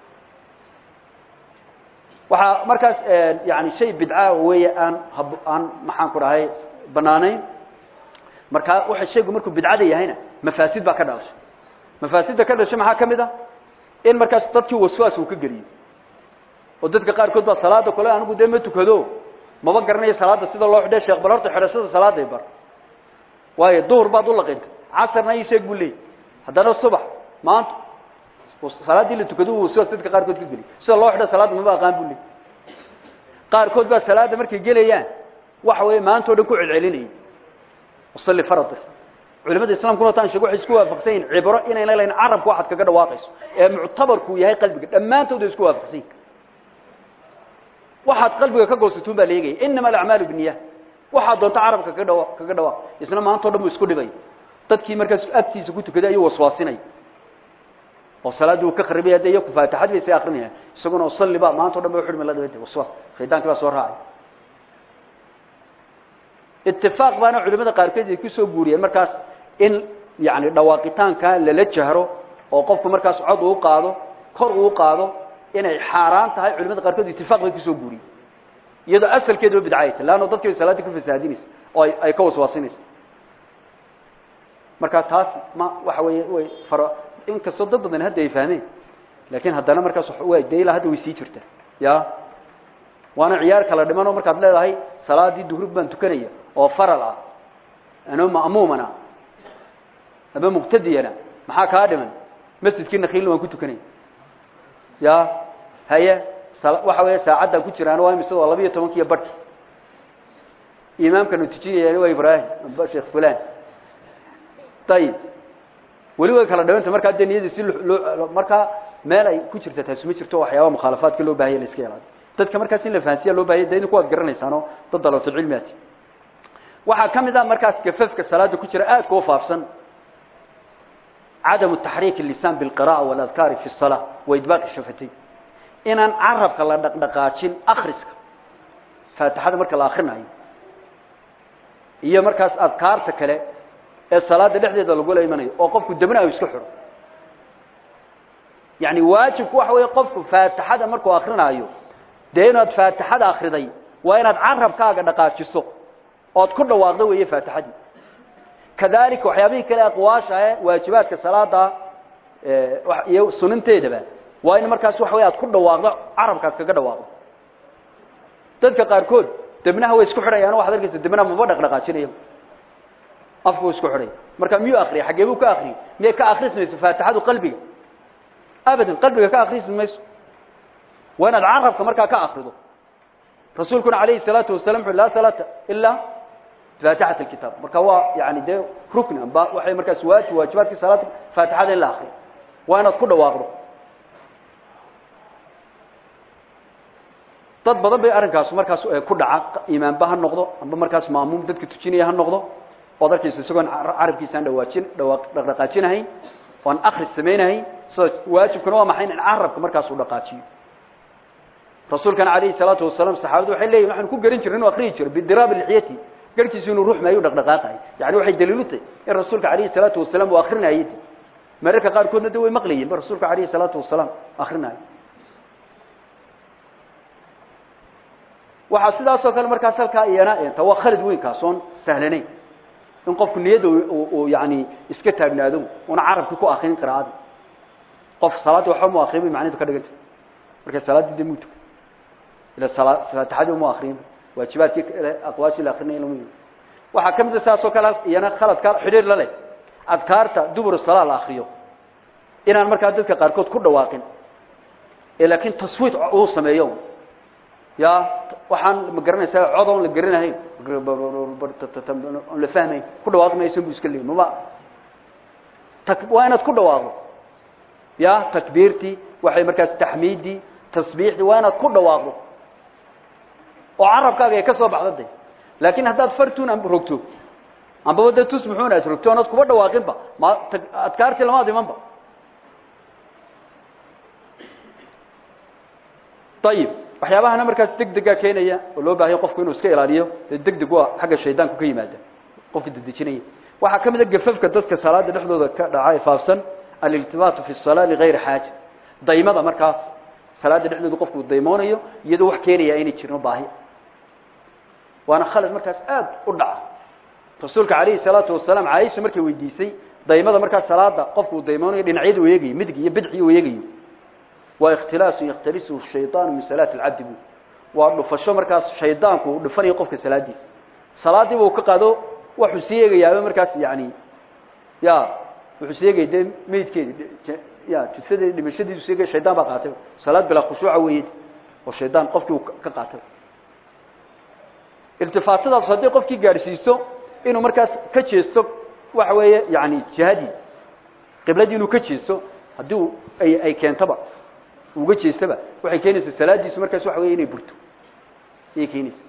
waxaa markaas yani shay bidca weeye aan hab aan maxaan ku dhahay banaanayn markaa waxa shaygu markuu bidcada yahayna mafaasid baa ka dhalashay mafaasidda ka dhashay maxaa ka mid ah in markaas dadkii waswaas uu ka geliyo oo dadka qaarkood baa salaada kole anigu dee ma tukado maba garanayo salaada sida loo xidhay sheekh bal horta xidhashada salaaday bar waayo duhur baad u laqintay casarna ii sheeg buu leeyay haddana subax maanta salaaddii la tukado uu waswaas dadka qaarkood ka geliyo sida loo xidha salaada maba aqaan buu leeyay qaarkood baa salaada markay gelayaan waxa weeye maanta o dhan ku celcelinayay usalli farad culimada islamkuna taan sheego waxay isku waafaqsan yihin cibro inayna lahayn carabka waxaad kaga dhawaaqayso ee muctabarku yahay qalbiga dhammaantood way isku waafaqsan yihin waxaad qalbiga ka goosatuun baa leegaya inama alacmaalu binniya waxaad doonto carabka kaga dhawa kaga dhawaaq isna maanta o dhan buu isku dhibay dadkii markaas agtiisa ku tukaday ayuu waswaasinay oo salaaddii uu ka kharibaya de iyo faatixadii bay say akrinayaan isaguna usalli ba maanta o dhan ba uxidhmi la dabade waswaas shaydaankii baa soo raacay itifaaq baana culimada qaarkeed ay kusoo guuriyeen markaas in yani dhawaaqitaanka lala jahro oo qofku markaas cod uu qaado kor uu qaado inay xaaraan tahay culimada qaarkood itifaaq bay kusoo guuriyeen iyadoo asalkeedaba bidcay tahay leanno dadkii bay salaaddii ka fasaadinaysa oo ay ay ka waswaasinaysa marka taas ma waxa weeye way fara inkastoo dad badan hadda ay fahmeen laakiin haddana markaas waa dee ilaa hadda way sii jirtaa ya waana ciyaar kala dhimanoo markaad leedahay salaadii duhrub baan tukanaya oo faral ah ano ma'muumana ama muqtadiyana maxaa kaa dhiman masjidkii nakiilna waan ku tukanaya ya haye waxa weeye saacaddaan ku jiraan waa imise waa laba iyo tobankiiyo barhki imaamkanu tujinayaan waa ibraahim amba sheekh fulan ayib weli way kala dhawanta markaa dee niyadii si loo markaa meel ay ku jirta taasi ma jirto waxyaaba mukhaalafaadka loo bahaya la iska ilaaliyo dadka markaas in la fahansiya loo bahaya de idinku waad garanaysaanoo dad dalabto cilmiati waxaa ka mid ah markaas gafafka salaada ku jira aadka u faafsan cadamu taxriik الlisan biاlqira'a waladkaari fi الsalaa wa idbaaqi shafatayn inaan carabka la dhaqdhaqaajin akriska faatixada marka la akrinayo iyo markaas adkaarta kale ee salaada dhexdeeda lagula imanayo oo qofku debna iska xidho yani waajibku waxa weeye qofku faatixada markuu akrinaayo dee inaad faatixada akriday waa inaad carabkaaga dhaqaajiso ood ku dhawaaqdo weeye faatixadii kadalika waxyaabihii kale aqwaasha ee waajibaadka salaada iyo suninteedaba waa in markaas waxa wey aad ku dhawaaqdo carabkaad kaga dhawaaqdo dadka qaarkood debnaha way isku xidhayaan waxad arkaysa debnaha maba dhaqdhaqaajinaya afku isku xidhay marka miyuu akriya xaggee buu ka akriyay miyay ka akrismayso faatixadu qalbiga abadan qalbiga ka akrismi mayso waa inaad carabka markaa ka akrido rasuulkuna alayhi الsalaatu wasalam wuxu laa salaata ilaa faatixat اlkitaab marka waa yani dee rukni amba waxay markaas waajib waajibaadkii salaada faatixada in la akriyo waa inaad ku dhawaaqdo dad badan bay arrinkaas markaas ku dhaca imaanba ha noqdo amba markaas maamuum dadka tujinaya ha noqdo ood arkayso isagoon carabkiisaan dhawaajin dhawaaq dhaqdhaqaajinahayn oon akris samaynahayn sida waajibkuna waa maxay in carabka markaas uu dhaqaajiyo rasuulkana alayhi salaatu wasalaam saxaabadu waxay leeyihin waxaan ku garan jirnay inuu akriyi jiro bidiraabi lixyati garhkiisu inuu ruux maayo dhaqdhaqaaqayo yani waxay daliilu tahay in rasuulka alayhi salaatu wasalaam uu akrinayay mararka qaarkoodna de way maqlayeen ba rasuulka alayhi salaatu wasalaam akrinayo waxaa sidaasoo kale markaas halkaa iyana eenta waa khalad weyn kaas oon sahlanayn in qofku niyadda uu yani iska taagnaado una carabki ku akrin qiraa'ada qof salaadda waxba mu akriyin bay macnidu ka dhiganta marka salaaddii de muu tuka ila faatixadii uma akriyin waajibaadkii kale aqwaashii la akrinaya lama yimi waxaa ka mid a sidaasoo kale iyana khaladka xidhiir la leh adkaarta dubur salaa la akriyo inaan markaa dadka qaarkood ku dhawaaqin ee laakiin taswiid uu sameeyo ya waxaan ma garanaysaa cod oon la garanahayn on la fahmayn ku dhawaaqi maysan bu iska leeyi mama waa inaad ku dhawaaqdo ya takbiirtii waxay markaas taxmiiddii tasbiixdii waa inaad ku dhawaaqdo oo carabkaaga ay ka soo baxdo de laakiin haddaad fartun am rogto ambaba de tus muxuuna ad rogto oonad kuba dhawaaqinba ma adkaartii lamaad imanba ayib waxyaabahana markaas deg dega keenaya oo loo baahanya qofku inuu iska ilaaliyo dee deg deg waa xagga shaydaanku ka yimaada qofka dedejinaya waxaa ka mid a gafafka dadka salaada dhexdooda ka dhaca ee faafsan aliltibaatu fi الsalaa ligayri xaaja daymada markaas salaada dhexdooda qofku daymoonayo iyadoo wax keenaya inay jirno baahi waana khalad markaas aad u dhaca rasuulka calayhi salaatu wasalaam caaisha markay weydiisay daymada markaas salaada qofku uu daymoonayo dhinacyada u eegayo midig iyo bidci u eegayo waa ikhtilaasu yakhtalisuhu shayطaanu min salaati اlcabdi bu waa dhufasho markaas shaydaanku uu dhufanayo qofka salaadiisa salaadiiba uu ka qaado waxuu sii eegayaaba markaas yani ya wuxuu sii eegaya dee meydkeedi ya jusadeedi dhimashadiisu sii egaya shaydaan baa qaatay salaad bilaa khushuuca weeye oo shaydaan qofkii uu ka qaatay iltifaatadaas hadday qofkii gaadhsiiso inuu markaas ka jeesto waxa weeye yani jihadii qibladii inuu ka jeesto haddii ay ay keentaba uga jeestaba waxay keenaysaa salaadiisu markaas waxa wey inay burto ayay keenaysa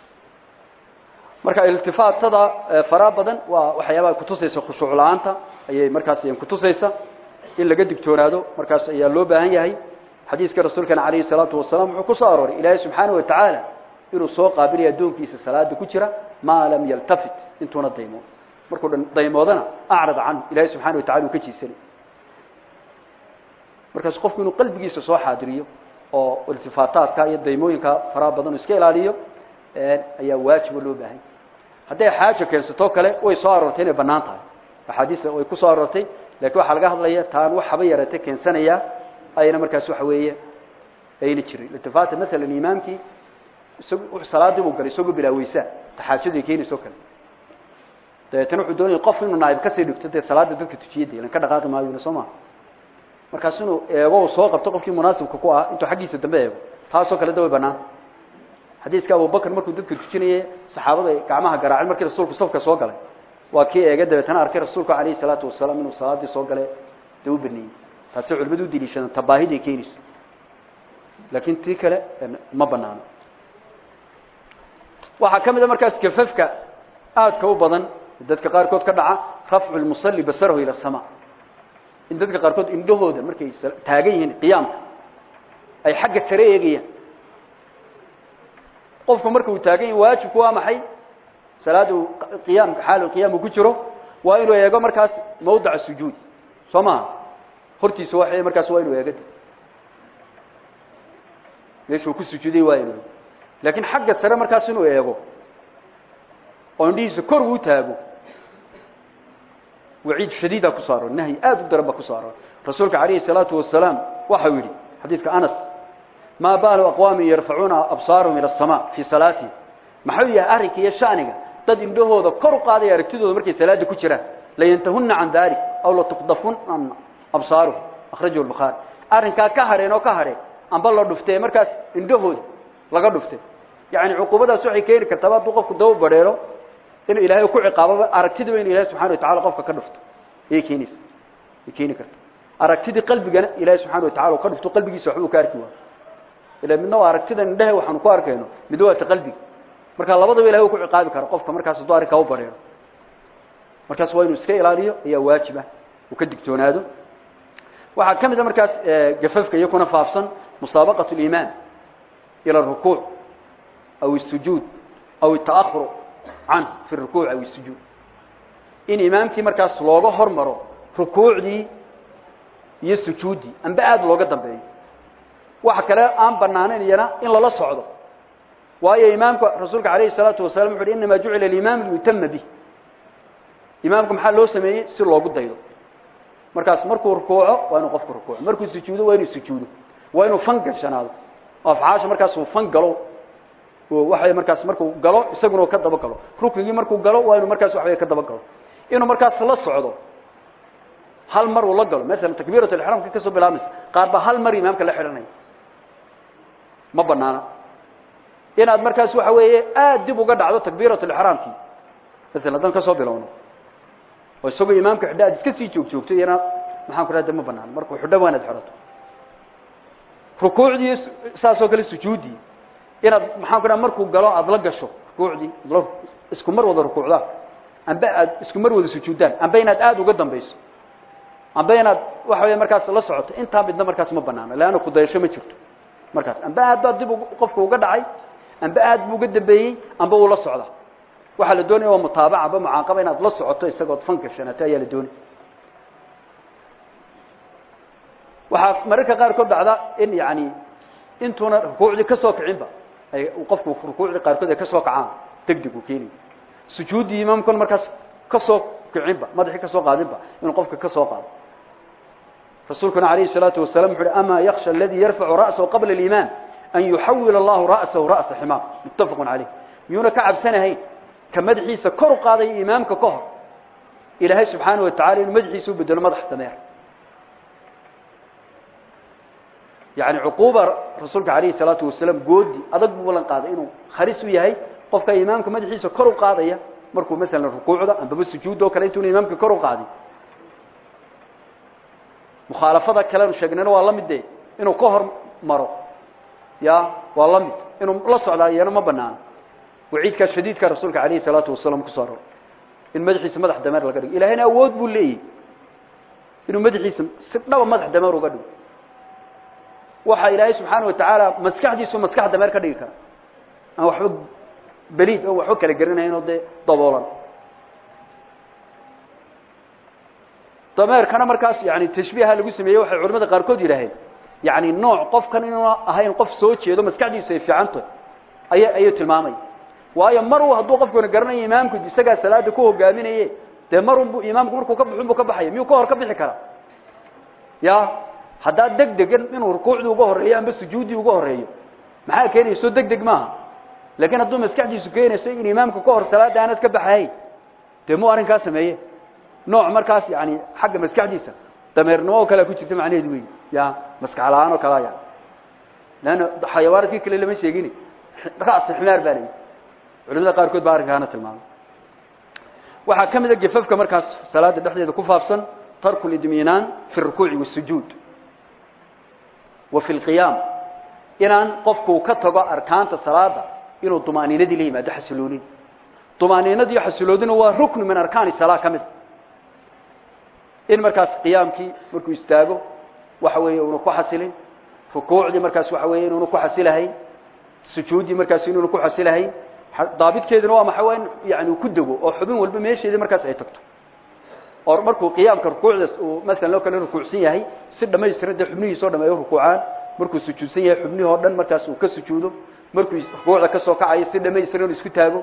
marka iltifaatada faraa badan waa waxyaabaha kutusaysa khushuuc la-aanta ayay markaas kutusaysa in laga digtoonaado markaas ayaa loo baahan yahay xadiiska rasuulkana calayhi salaatu wasalaam wuxuu ku soo arooray ilaahay subxaana wa tacaala inuu soo qaabilayo addoonkiisa salaada ku jira maa lam yaltafit intuuna daymood markuu dhan daymoodana acrad canhu ilaahay subxana wa tacala uu ka jiisanay markaas qofku inuu qalbigiisa soo xaadiriyo oo iltifaataadka iyo daymooyinka faraha badan iska ilaaliyo ayaa waajibo loo baahanya hadday xaaja keensatoo kale way soo aroortay inay banaan tahay axaadiista way ku soo aroortay laakiin waxaa laga hadlaya taan wax haba yaratay keensanaya ayna markaas waxa weeye ayna jirin iltifaata maalan imaamkii isag salaadii buu galay isagoo bilaaweysaa taxaajadii keenayso kale dabeetana wuxuu doonaya qof inuu naayib kasii dhigto dee salaada dadka tujiyada ilan ka dhaqaaqi maayo soo maa markaas inuu eego uu soo qabto qofkii munaasibka ku ah intuu xaggiisa dambe eego taasoo kale da way banaanta xadiiska abubakr markuu dadka tujinayay saxaabada gacmaha garaacay markii rasuulku safka soo galay waa kii eega dabeetana arkay rasuulku calayhi salaatu wasalaam inuu salaadii soo galay dee u baneeyey taasi culimadu u deliishadaan tabaahiday keenayso laakiin tii kale ma banaano waxaa ka mid a markaas gafafka aadka u badan dadka qaarkood ka dhaca rafcu lmusalli basarahu ila asamaa in dadka qaarkood indhahooda markay taagan yihiin qiyaamka ay xagga sare eegayaan qofku marka uu taagan yahay waajibku waa maxay salaada uu qiyaamka xaalu qiyaam uu ku jiro waa inuu eego markaas mawdaca sujuud soo maha hortiisa waxa markaas waa inuu eego meeshuu ku sujuuday waa inuu laakiin xagga sare markaas inuu eego oo indhihiisa kor uu taago waciid shadiida ku saaro nahyi aad u daran ba ku saaro rasuulka calayhi salaatu wasalaam waxau yidhi xadiidka anas maa baalu aqwaamin yarfacuuna absaarahum ila asamaa fii salaatihim maxuu yahay arrinka iyo shaniga dad indhahooda kor u qaadaya aragtidooda markay salaada ku jiraan layantahunna can dalik aw latuqdafunna absaaruhum akhrajahu lbukhaari arrinkaa ka hadheen oo ka hadheen amba la dhuftee markaas indhahooda laga dhuftay yacni cuquubadaas waxay keeni kartaa hadduu qofku daba badheero inuu ilaahay ku ciqaababa aragtidiba inu ilahay subxana watacala qofka ka dhufto ayay keenaysa ay keeni karta aragtidii qalbigana ilaahay subxana watacala uu ka dhufto qalbigiisa waxba uu ka arki waayo ila midna waa aragtida indhehe waxaanu ku arkayno midna waa ta qalbiga marka labadaba ilahay uu ku ciqaabi karo qofka markaas hadduu arrinkaa u badheero markaas waa inuu iska ilaaliyo ayaa waajib ah uu ka digtoonaado waxaa ka mid a markaas gafafka iyo kuna faafsan musaabaqat اliimaan ilى الrukuuc aw الsujuud aw الtaأhur canhu fi الrukuuc aw الsujuud in imaamkii markaas looga hormaro rukuucdii iyo sujuuddii amba aada looga dambeeyo waxa kale aan banaanayn iyana in lala socdo waayo imaamka rasuulka alayhi الsalaatu wasalam wuxu uhi inama jucila اlimaam liyutama bih imaamka maxaa loo sameeyey si loogu daydo markaas markuu rukuuco waa inuu qofku rukuuco markuu sujuudo waa inuu sujuudo waa inuu fan gashanaado oo afcaasha markaas uu fan galo oo waxay markaas markuu galo isaguna ka daba galo ruknigii markuu galo waa inuu markaas waxbay ka daba galo inuu markaas la socdo hal mar uu la galo maalan takbiirat alixraamka kasoo bilaabmaysa qaar baa hal mar imaamka la xidhanaya ma banaana inaad markaas waxa weeye aad dib uga dhacdo takbiirat alixraamkii maalan haddaan kasoo bilowno oo isagoo imaamka xidha aad iska sii joog joogto iyana maxaan ku dhahda ma banaan markuu xidho waa inaad xidhato rukuucdii saasoo kale sujuuddii inaad maxaan ku dhaha markuu galo aada la gasho rukuucdii la isku mar wada rukuucdaan amba aad isku mar wada sujuuddaan amba inaad aada uga dambayso amba inaad waxa weya markaas la socoto intaa midna markaas ma banaano leanna kudayasho ma jirto markaas amba aad baa dib qofka uga dhacay amba aad buu uga dambeeyey amba uu la socda waxaa la doonaya waa mutaabaca amba mucaaqaba inaad la socoto isagood fan gashanato ayaa la doonaya waxaa mararka qaarkood dhacda in yani intuuna rukuucdii ka soo kicinba ay qofku rukuucdii qaarkood ay ka soo kacaan deg deg uu keenayo sujuuddii imaamkuna markaas ka soo kicinba madaxii ka soo qaadinba inuu qofka ka soo qaado rasuulkuna alayhi الsalaatu wasalam wuxu uhi ama yaksha aladii yarfacu ra'sahu qabla اliimaan an yuxawil allahu ra'sahu ra'sa ximaar muttafaqu calayh miyuuna ka cabsanahayn ka madaxiisa kor u qaadaya imaamka ka hor ilaahay subxaanaه wa tacala inuu madaxiisa u bedelo madax dameer yani cuquuba rasuulka alayhi الsalaatu wasalaam goodi adag buu ballan qaaday inuu halis u yahay qofka imaamka madaxiisa kor u qaadaya markuu maalan rukuucda ambaba sujuudda o kale intuuna imaamka kor u qaadin mukhaalafada kalenu sheegnayna waa la mid de inuu ka hor maro ya waa la mid inuu la socdaa iyana ma banaano waciidkaa shadiidka rasuulka alayhi الsalaatu wasalaam kusoo aror in madaxiisa madax dameer laga dhigo ilahayna awood buu leeyahy inuu madaxiisa si dhaba madax dameer uga dhigo waxa ilaahay subxaana wa tacaala maskaxdiisu maskax dameer ka dhigi kara aan waxba beliid oo waxba kala gerinaynoo dee daboolan dameerkana markaas yani tashbiiha lagu sameeyey waxay culamada qaarkood yidhaaheen yani nooc qofkan inuuna ahayn qof soo jeedo maskaxdiisu ay fiicantahy aya ayuu tilmaamaya waayo mar uu hadduu qofkuna garanayo imaamku isagaa salaada ku hogaaminaye dee mar unbu imaamku markuu ka baxo unbuu ka baxaya miyuu ka hor ka bixi karaa ya haddaa deg degan inuu rukuucdii uga horeeyo amba sujuuddii uga horeeyo maxaa keenaya soo deg deg maaha laakiin hadduu maskaxdiisu keenayso in imaamka ka hor salaada aanad ka baxahayn dee muu arrinkaa sameeye nooc markaas yani xagga maskaxdiisa dameernimo oo kalea ku jirta macnaheedu wey ya maskax la-aan oo kalea ya leanna xayawaanaadkii kale lama sheegin ra'si ximaar baa layihi culimada qaarkood baa arrinkaana tilmaamay waxaa ka mid a gefafka markaas salaada dhexdeeda ku faafsan tarku lidminaan fi rukuuci wasujuud wa fi lqiyaam inaan qofku ka tago arkaanta salaada inuu dumaaniinadii la yimaado xasiloonid dumaaniinad iyo xasiloodina waa ruknu min arkaani salaa ka mid a in markaas qiyaamkii markuu istaago waxa weeye una ku xasilin rukuucdii markaas waxa weeye inuuna ku xasilahayn sujuuddii markaas inuuna ku xasilahayn daabidkeeduna waa maxay waa in yani ku dego oo xubin walba meesheedii markaas ay tagto oo markuu qiyaamka rukuucdaas uu maalan loo kale rukuucsan yahay si dhamaystiran dee xubnihiisa o dham ay u rukuucaan markuu sujuudsan yahay xubnihii oo dhan markaas uu ka sujuudo markuu rukuucda ka soo kacayo si dhamaystiran inu isku taago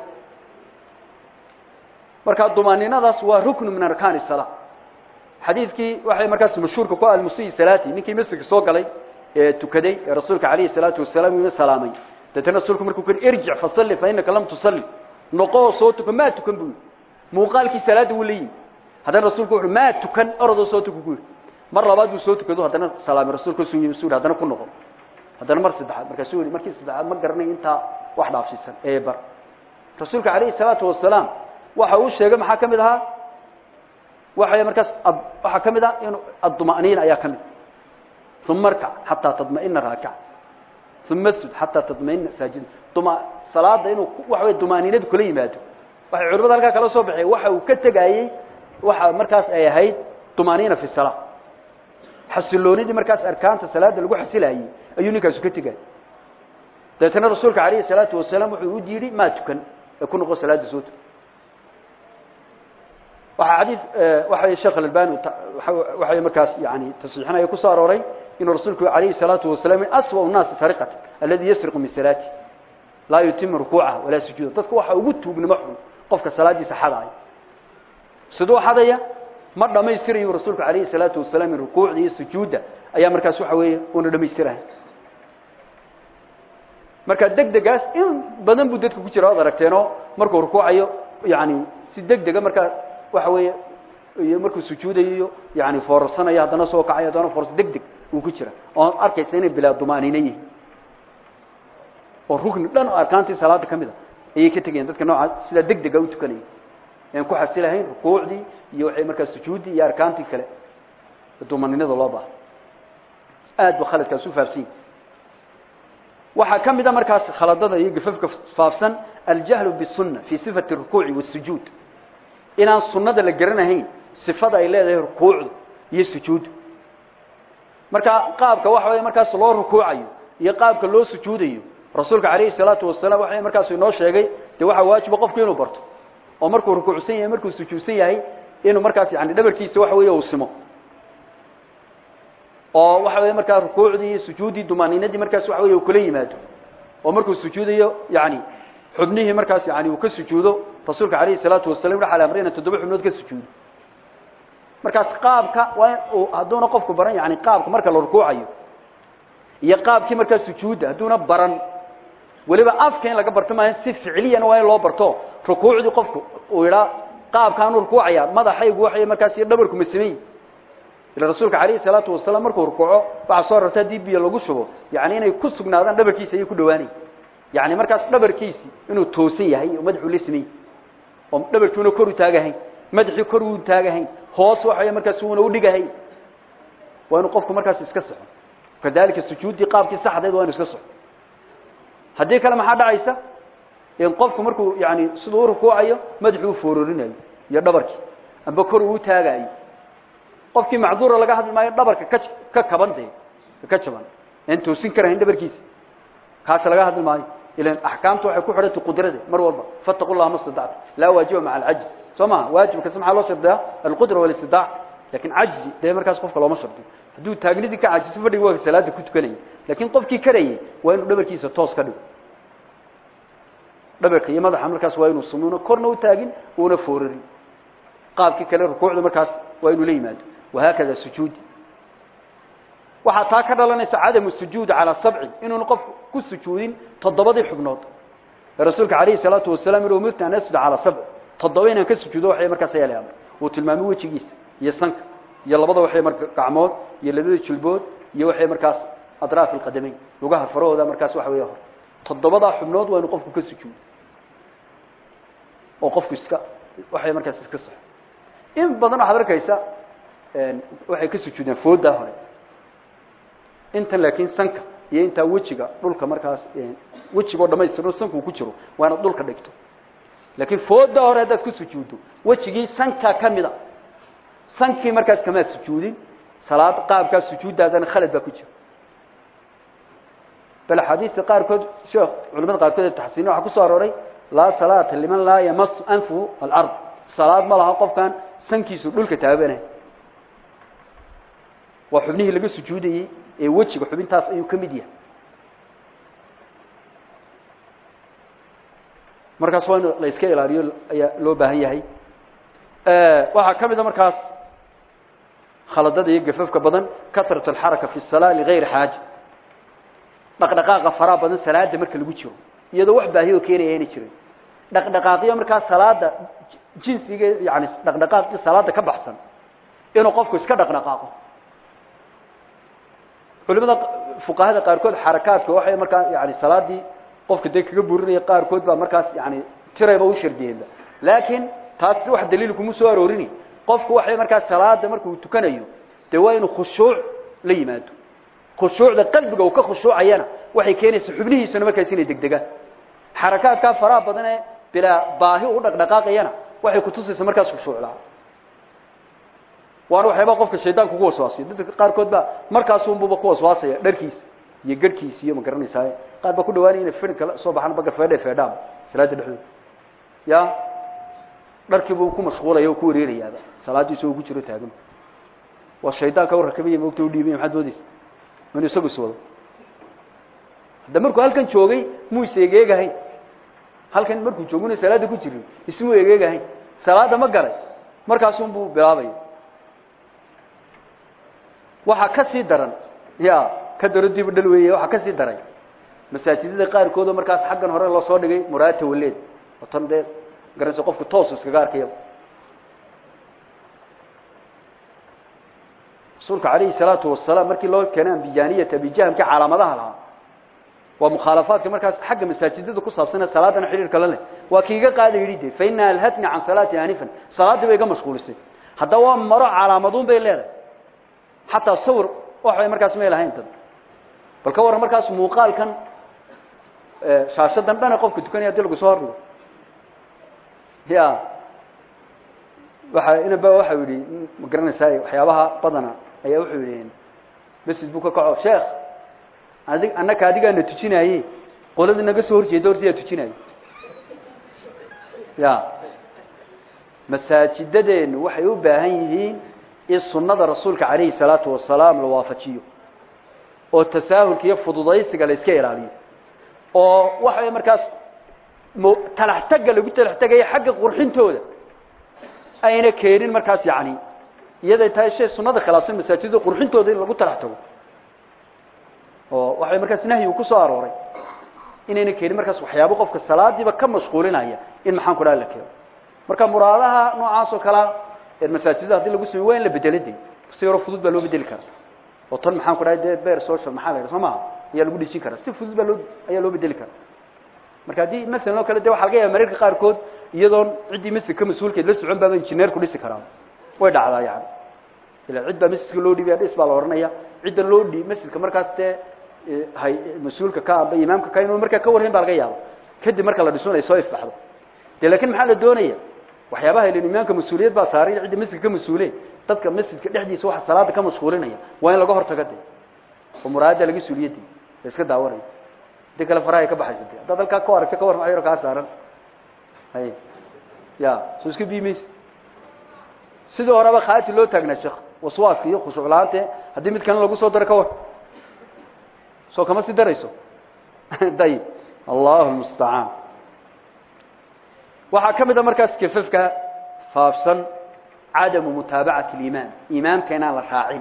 marka dumaaniinadaas waa ruknu min arkaani salaa xadiidkii waxay markaas mashhuurka ku almusiyi salaati ninkii masjidka soo galay ee tukaday ee rasuulka calayhi salaatu wasalaam uu salaamay deetana rasuulku markuu ku irjic fasalli fa innaka lam tusalli noqoo soo tukan maa tukan buu muuqaalkii salaada wuu la yimi haddana rasuulku wuxuu maa tukan orodoo soo tukan buu mar labaad buu soo tukado haddana salaamay rasuulku suu yimi suu haddana ku noqon haddana mar saddexaad markaasuu yihi markii saddexaad ma garanay intaa wax dhaafsiisan ee bar rasuulka calayhi salaatu wasalaam waxa uu sheegay maxaa ka mid ahaa waxay markaas waxaa ka mid ah in adduma'niin ayaa ka mid uma arkac xataa tadma'ina raakica uma sud xataa tadma'ina saajida duma salaada inuu waxa wey dumaaniinadu kula yimaado waxay culimada halkaa kala soo baxeen waxa uu ka tegayey waxa markaas ay ahayd dumaaniina fi salaa xasiloonidii markaas arkaanta salaada lagu xasilayey ayuu ninkaasu ka tegayay dabeetana rasuulka calayhi salaatu wasalaam wuxuu u yidhi maa tukan ee ku noqo salaada soo tukan waxaa xadiid waxa sheekh albani waxay markaas yani tasxiixinaya ku soo arooray inuu rasuulku calayhi salaatu wasalaam aswa nnaasi sariqata aladi yasriqu min salaati laa yutimu rukuucaha walaa sujuuda dadka waxa ugu tuugnimo xun qofka salaadiisa xadaaya siduu xadaya ma dhammaystirayu rasuulku calayhi salaatu wasalaam in rukuucda iyo sujuudda ayaa markaas waxa weeye una dhammaystirahay marka deg degaas in badan buu dadka ku jira waad aragteenoo markuu rukuucayo yani si deg dega markaa waxa weeye iyo markuu sujuudayo yani foorarsanayo haddana soo kacayo haddana foors deg deg uu ku jira oon arkaysa inay bilaa dumaaniina yihiin oo rukni dhan oo arkaantii salaada ka mid a ayay ka tegayeen dadka noocaas sidaa deg dega u tukanaya aan ku xasilahayn rukuucdii iyo waxay markaa sujuuddii iyo arkaantii kale dumaninada loo baaha aad ba khaladkaas u faafsan yahi waxaa ka mid a markaas khaladada iyo gafafka faafsan aljahlu bisunna fii sifati rukuuci wasujuud inaan sunnada la garanahayn sifada ay leedahay rukuucdu iyo sujuuddu marka qaabka waxa weeye markaas loo rukuucayo iyo qaabka loo sujuudayo rasuulka calayhi salaatu wasalaam waxa markaasu inoo sheegay dee waxaa waajiba qofku inuu barto oo markuu rukuucsan yahay markuu sujuudsan yahay inuu markaas yani dhabarkiisa waxa weeye uu simo oo waxa weeye markaa rukuucdii iyo sujuuddii dumaaniinadii markaas waxa weye uu kula yimaado oo markuu sujuudayo yani xubnihii markaas yani uu ka sujuudo rasuulka calayhi salaatu wasalam waxaa la amray ina toddoba xubnood ka sujuudo markaas qaabka waa in uu hadduuna qofku baran yani qaabka marka la rukuucayo iyo qaabkii markaa sujuudda hadduuna baran weliba afka in laga barto maaha si ficliyana waa in loo barto rukuucdii qofku uu idhaa qaabkaanu rukuucaya madaxaygu waxay markaas iyo dhabarku masamey ila rasuulka calayhi salaatu wasalaam markuu rukuuco waxaa soo rarta haddii biyo lagu shubo yani inay ku sugnaadaan dhabarkiisa ayay ku dhawaanay yani markaas dhabarkiisi inuu toosan yahay oo madaxuu la samey oo dhabarkiuna kor u taagahayn madaxii kor uu taagahayn hoos waxay markaas uuna u dhigahayn waa inuu qofku markaas iska soco kadalika sujuuddii qaabkii saxdeed waa inu iska soco haddii kale maxaa dhacaysa in qofku markuu yani siduu u rukuucayo madaxuu u foororinayo iyo dhabarkii amba kor uu taagayo qofkii macduura laga hadli maayo dhabarka ka ka kaban dee ka jaban aan toosin karahayn dhabarkiisa kaas laga hadli maayo ilan axkaamtu waxay ku xidhantay qudrada mar walba fattaqu llaha ma stadactu laa waajiba maca alcajz soo maha waajibkasi maxaa loo shardiyaa alqudra walistidaac lakin cajzi dee markaas qofka looma shardiyo hadduu taagnidii ka cajiso fadhigi waa salaada ku tukanaya lakin qofkii karayay waa inuu dhabarkiisa toos ka dhigo dhabarka iyo madaxa markaas waa inuu sumuuna korna u taagin uuna foorarin qaabkii kale rukuucda markaas waa inuu la yimaado wahaakada sujuudi waxaa taa ka dhalanaysa cadamu sujuudi calaa sabci inuunu qofku ku sujuudin toddobadii xubnood ee rasuulka calayhi salaatu wasalaam yihi umirtu an asjuda calaa sabci toddoba inaan ka sujuudo waxay markaas ayaa la amray uu tilmaamay wejigiisa iyo sanka iyo labada waxay marka gacmood iyo labada jilbood iyo waxay markaas adraaf alqadamayn lugaha farahooda markaas waxa weeye hor toddobadaa xubnood waa inuu qofku ka sujuudo oo qofku iska waxay markaas iska saxo in badan waxaad arkaysa waxay ka sujuudeen foodaa hore intan laakiin sanka iyo intaa wejiga dhulka markaas wejigoo dhamaystirno sanku ku jiro waa inaad dhulka dhigto laakiin fooda hore haddaad ku sujuuddo wejigii sanka ka mida sankii markaas kamaad sujuudin salaad qaabkaas sujuuddaadana khalad baa ku jira bal axaadiista qaarkood sheekh culamada qaarkood ee taxsiina waxaa ku soo arooray laa salaata liman laa yamasu anfuhu alard salaad ma laha qofkan sankiisu dhulka taabanay waa xubnihii laga sujuudayey ee wejiga xubintaas ayuu ka mid yahay markaas waa in la iska ilaaliyo ayaa loo baahan yahay waxaa ka mid a markaas khaladada iyo gafafka badan kasrat alxaraka fi الsalaa ligayri xaaja dhaqdhaqaaqa faraha badan salaada marka lagu jiro iyadoo wax baahi oo keenaya ayna jirin dhaqdhaqaaqyo markaas salaada jinsiga yani dhaqdhaqaaqii salaada ka baxsan inuu qofku iska dhaqdhaqaaqo culimada fuqahada qaarkood xarakaadka waxay markaa yani salaadii qofka dee kaga burinaya qaarkood baa markaas yani tirayba u shardiyeenba laakiin taas wax daliil kuma soo aroorini qofku waxay markaas salaada markuu tukanayo dee waa inuu khushuuc la yimaado khushuucda qalbiga uu ka khushuucayana waxay keenaysaa xubnihiisuna markaas inay degdegaan xarakaadkaa faraha badan ee bilaa baahi u dhaqdhaqaaqayana waxay kutusaysaa markaas khushuucdaa waana waxyaabaa qofka shaydaanka ugu waswaasiyo dadka qaarkood baa markaasunbuba ku waswaasaya dharkiisa iyo garhkiisa iyo ma garanaysaa qaar baa ku dhawaanaya inay firin kala soo baxaan bagar feedhe feedhaan salaada dhexdooda ya dharkiibuu ku mashquulaya oo ku wareerayaaba salaadii isagoo ku jiro taagan waa shaydaanka u rakabaya moogta u dhiibaya maxaad moodaysa inuu isagu iswado hadda markuu halkan joogay muu is egeegahayn halkan markuu jooguna salaada ku jirin ismuu egeegahayn salaada ma galay markaasun buu bilaabaya waxaa ka sii daran ya ka daro dibu dhal weeye waxaa ka sii daray masaajidada qaarkood oo markaas xaggan hore loo soo dhigay muraata waleed oo tan dee garanaysa qofku toosu iskaga arkaya rasuulka calayhi salaatu wasalaam markii loo keenay ambijaaniyata abijahamka calaamadaha lahaa waa mukhaalafaadka markaas xagga masaajidada ku saabsanee salaadana xidhiirka la leh waa kiiga qaada yidhi de fa ina alhatni can salaati anifan salaaddii bay iga mashquulisay haddaba waa maro calaamaduun bay leedahay xataa sawir waxbay markaas may lahayn dad bal ka warran markaas muuqaalkan shaashadan dhane qofka tukanaya hadii lagu soo hordhigo ya waxa inaba waxau yidhi ma garanaysaa waxyaabaha badana ayaa wuxuu yidhi masjid buu ka kaco sheekh adig annaka adigaana tujinaaye qolada naga soo horjeeda horta yaa tujinaaye ya masaajidadeenu waxay u baahan yihiin in sunnada rasuulka calayhi salaatu wasalaam la waafajiyo oo tasaahulka iyo fududaysiga la iska ilaaliyo oo waxaway markaas m talaxtagga lagu talaxtegaya xagga qurxintooda ayna keenin markaas yani iyaday tahay shay sunada khilaafsan masaajidda qurxintooda in lagu talax tago oo waxay markaas nahyigu ku soo arooray inayna keenin markaas waxyaabo qofka salaadiiba ka mashquulinaya in maxaan ku dhaha la keeno marka muraadaha noocaas oo kalea ee masaajidda hadii lagu sameyo waa in la bedelo de si yaro fudud baa loo bedeli karaa oo tan maxaan ku dhahay dee beer social maxaa la yidhaha soo maha ayaa lagu dhejin karaa si fudud baa loo ayaa loo bedeli karaa marka haddii masalan oo kale de waxa laga yaaba mararka qaarkood iyadoon ciddii masjidka mas-uulkeed la socon baaba injineerku dhisi karaa way dhacdaa yani ila cid baa masjidka loo dhiibaya dhis baa la ohanaya cidda loo dhiib masjidka markaas dee hay mas-uulka ka amba imaamka ka inuu markaa ka warhayn baa laga yaaba kadib marka la dhiso inay soo ifbaxdo de lakin maxaa la doonaya waxyaabaha ilan imaamka mas-uuliyad baa saaray cidda masjidka ka mas-uule dadka masjidka dhexdiisa waxa salaada ka mashquulinaya waa in laga hortago de oo muraayadda laga suuliyadi la iska daawanayo hadii kale farahay ka baxaysa de haddaad halkaa ka aragta ka war maayaro kaa saaran hay ya soo iska biimaysa sidii horeba khaati loo taagnaa sheekh waswaaska iyo khushuuc la-aante haddii mid kalena lagu soo daro ka war soo kama sii darayso dayib allahu lmustacaan waxaa ka mid a markaas kefafka faafsan cadamu mutaabacati alimaam imaamka inaan la raacin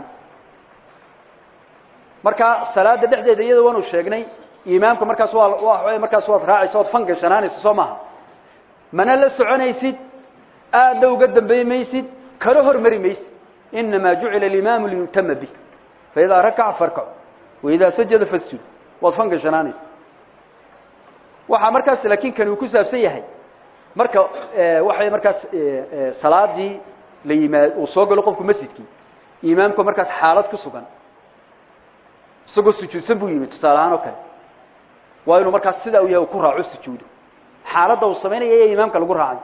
marka salaada dhexdeeda iyada waanu sheegnay imaamka markaas waa waa markaas waad raacaysa ood fan gashanaanaysa soo maaha mana la soconaysid aadna uga dambeey maysid kala hormari maysid inamaa jucila alimaamu liyutama bih faidaa rakaca farkacu waidaa sajada fasjud waad fan gashanaanaysa waxaa markaas laakiin kani uu ku saabsan yahay marka waxay markaas salaadii la yimaad uu soo galo qofku masjidkii imaamku markaas xaalad ku sugan isagoo sujuudsan buu yimid tusaale ahaan oo kale waa inuu markaas sidaa u yahay uu ku raaco sujuudo xaaladda uu samaynaya ee imaamka lagu raacay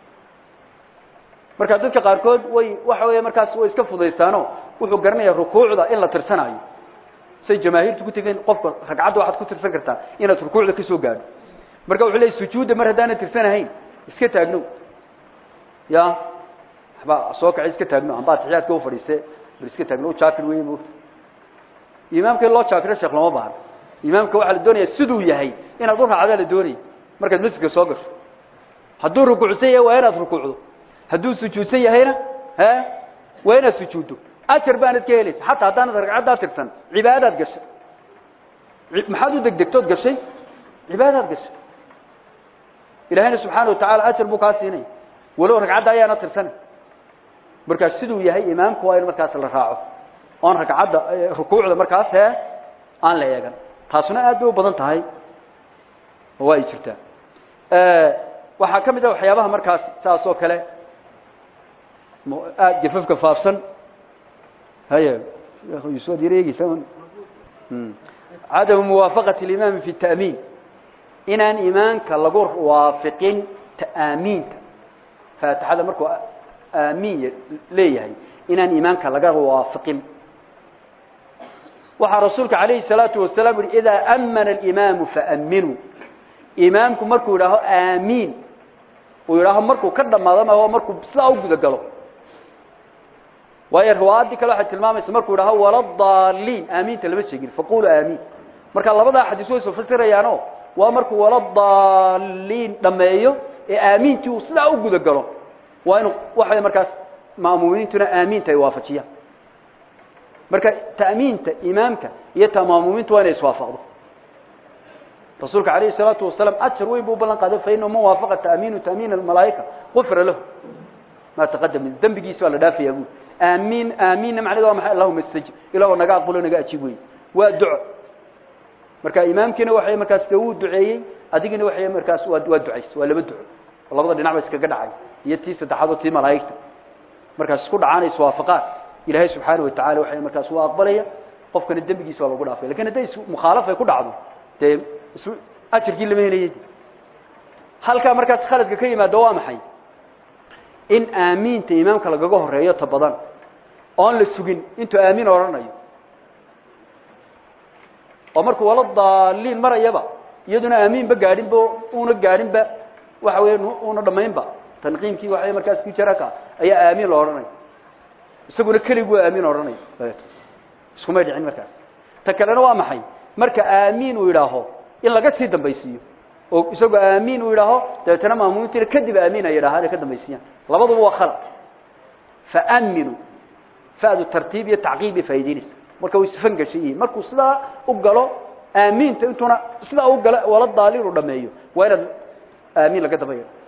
marka dadka qaarkood way waxa weeye markaas way iska fudaystaano wuxuu garanayaa rukuucda in la tirsanaayo say jamaahiirtu ku tegeen qofka ragcadda waxaad ku tirsan kartaa inaad rukuucda ka soo gaadho marka wuxuu leeyay sujuudda mar haddaanan tirsanahayn iska taagno ya waxba soo kacay iska taagno amba atixiyaadka u fadhiiste bar iska taagno jaakir weeye moogta imaamka in loo jaakiro sheekh lama baahno imaamka waxaa la doonayaa siduu yahay inaad u raacdaa la doonaya markaad masjidka soo gasho hadduu rukuucsan yahay waa inaad rukuucdo hadduu sujuudsan yahayna he waa inaad sujuuddo ajar baanad ka helaysa xataa haddaanad ragcaddaa tirsan cibaadaad gashay maxaad u degdegtood gashay cibaadaad gashay ilaahayna subxaana watacaala ajar buu kaa siinaya walow ragcadda ayaana tirsanay markaas siduu yahay imaamku waa in markaas la raaco oon ragcadda rukuucda markaas hee aan la eegan taasuna aad bay u badan tahay oo waa ay jirtaa waxaa ka mid a waxyaabaha markaas saas oo kale aad gafafka faafsan haya yusuad yar eegeysa cadamu muwaafaqati اlimaami fi الta'miin inaan imaamka lagu waafiqin ta'aamiinta faatixada markuu aamiin leeyahay inaan imaamka laga waafiqin waxaa rasuulka calayhi الsalaatu wasalaam yihi idaa amana اlimaamu faaminuu imaamku markuu idhaaho aamiin uu yidhaaho markuu ka dhamaado ma markuu sidaa u guda galo waayo riwaayaddii kale waxay tilmaamaysa markuu idhaaho waladaliin aamiinta lama sheegin faqulu aamiin marka labadaa xadiis way soo fasirayaano waa markuu waladaliin dhameeyo ee aamiintii uu sidaa u guda galo waa inuu waxay markaas ma'muumiintuna aamiinta ay waafajiyaan marka ta'miinta imaamka iyo ta ma'muumiintu waa inay iswaafaqdo rasuulka alayه الsalaatu wasalaam ajar weyn buu ballan qaaday fainahu man waafaqa ta'miinu ta'miin almalaa'ika gufira lahu maa taqadam min dembigiisa baa la dhaafayaa buuri aamiin aamiinna macnaheed waa maxay allahuma istajib ilaahoo naga aqbalo naga ajiib wey waa duco marka imaamkiina waxay markaas dee uu duceeyey adigina waxay markaas waa waa ducays waa laba duco oo labada dhinac ba iskaga dhacay iyo tii saddexaad oo tii malaa'igta markaas isku dhacaan ay iswaafaqaan ilaahay subxaana wa tacala waxay markaas waa aqbalaya qofkana dembigiisa waa lagu dhaafay lakin hadday mukhaalaf ay ku dhacdo dee ajarkii lama helayay halkaa markaas khaladka ka yimaado waa maxay in aamiinta imaamka lagaga horeeyo ta badan oon la sugin intuu aamiin odhanayo oo markuu wala daaliin marayaba iyaduna aamiinba gaadhinba una gaadhinba waxa weya una dhamaynba tanqiimkii waxay markaas ku jira ka ayaa aamiin loo odhanaya isaguna keligu waa aamiin odhanaya iskumay dhicin markaas ta kalena waa maxay marka aamiin uu yidhaaho in laga sii dambaysiiyo oo isagoo aamiin uu yidhaaho dabeetana maamuumintiina kadib aamiin ay yidhahaan ay ka dambaysiiyaan labaduba waa khalad faaminu fadu tartiib iyo tacqiib bay faa'idaynaysa marka way sifan gashay yihiin markuu sidaa u galo aamiinta intuuna sidaa u galo wala daaliin uu dhameeyo waa inaad aamiin laga daba yidho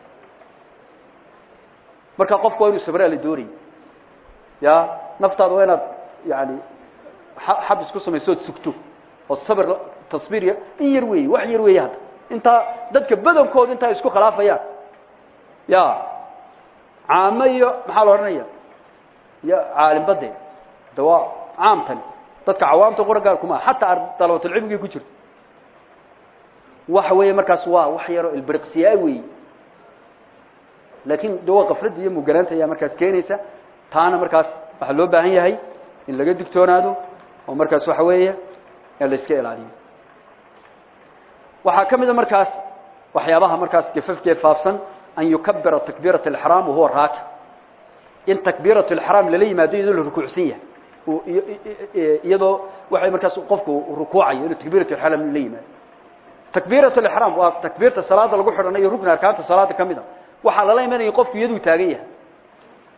marka qofku waa inuu sabraa la doonaya ya naftaada waa inaad yani xabis ku samayso ood sugto oo sabir tasbiir yar in yar weeye wax yar weeye hadda intaa dadka badankooda intaa isku khilaafayaan ya caamo iyo maxaa la odhanaya iyo caalimbadeed de waa caamtani dadka cawaamta qura gaar kuma xataa dalabatulcilmigay ku jirto waxa weeye markaas waa wax yaroo ilbiriqsiyaa weeye laakiin de waa kafladda iyo muganaanta ayaa markaas keenaysa taana markaas waxaa loo baahan yahay in laga digtoonaado oo markaas waxa weeye in la iska ilaaliyo waxaa ka mida markaas waxyaabaha markaas gafafkee faafsan an yukabira takbiirat اlxraam wahuwa raaki in takbiirat اlxraam lala yimaado iyadoo la rukuucsan yahay iyadoo waxay markaas qofku rukuucayo inuu takbiirat اlxraam la yimaado takbiirat اlxraam waa takbiirta salaada lagu xidhanayo rukni arkaanta salaada ka mid a waxaa lala imanaya qofku iyaduu taagan yahay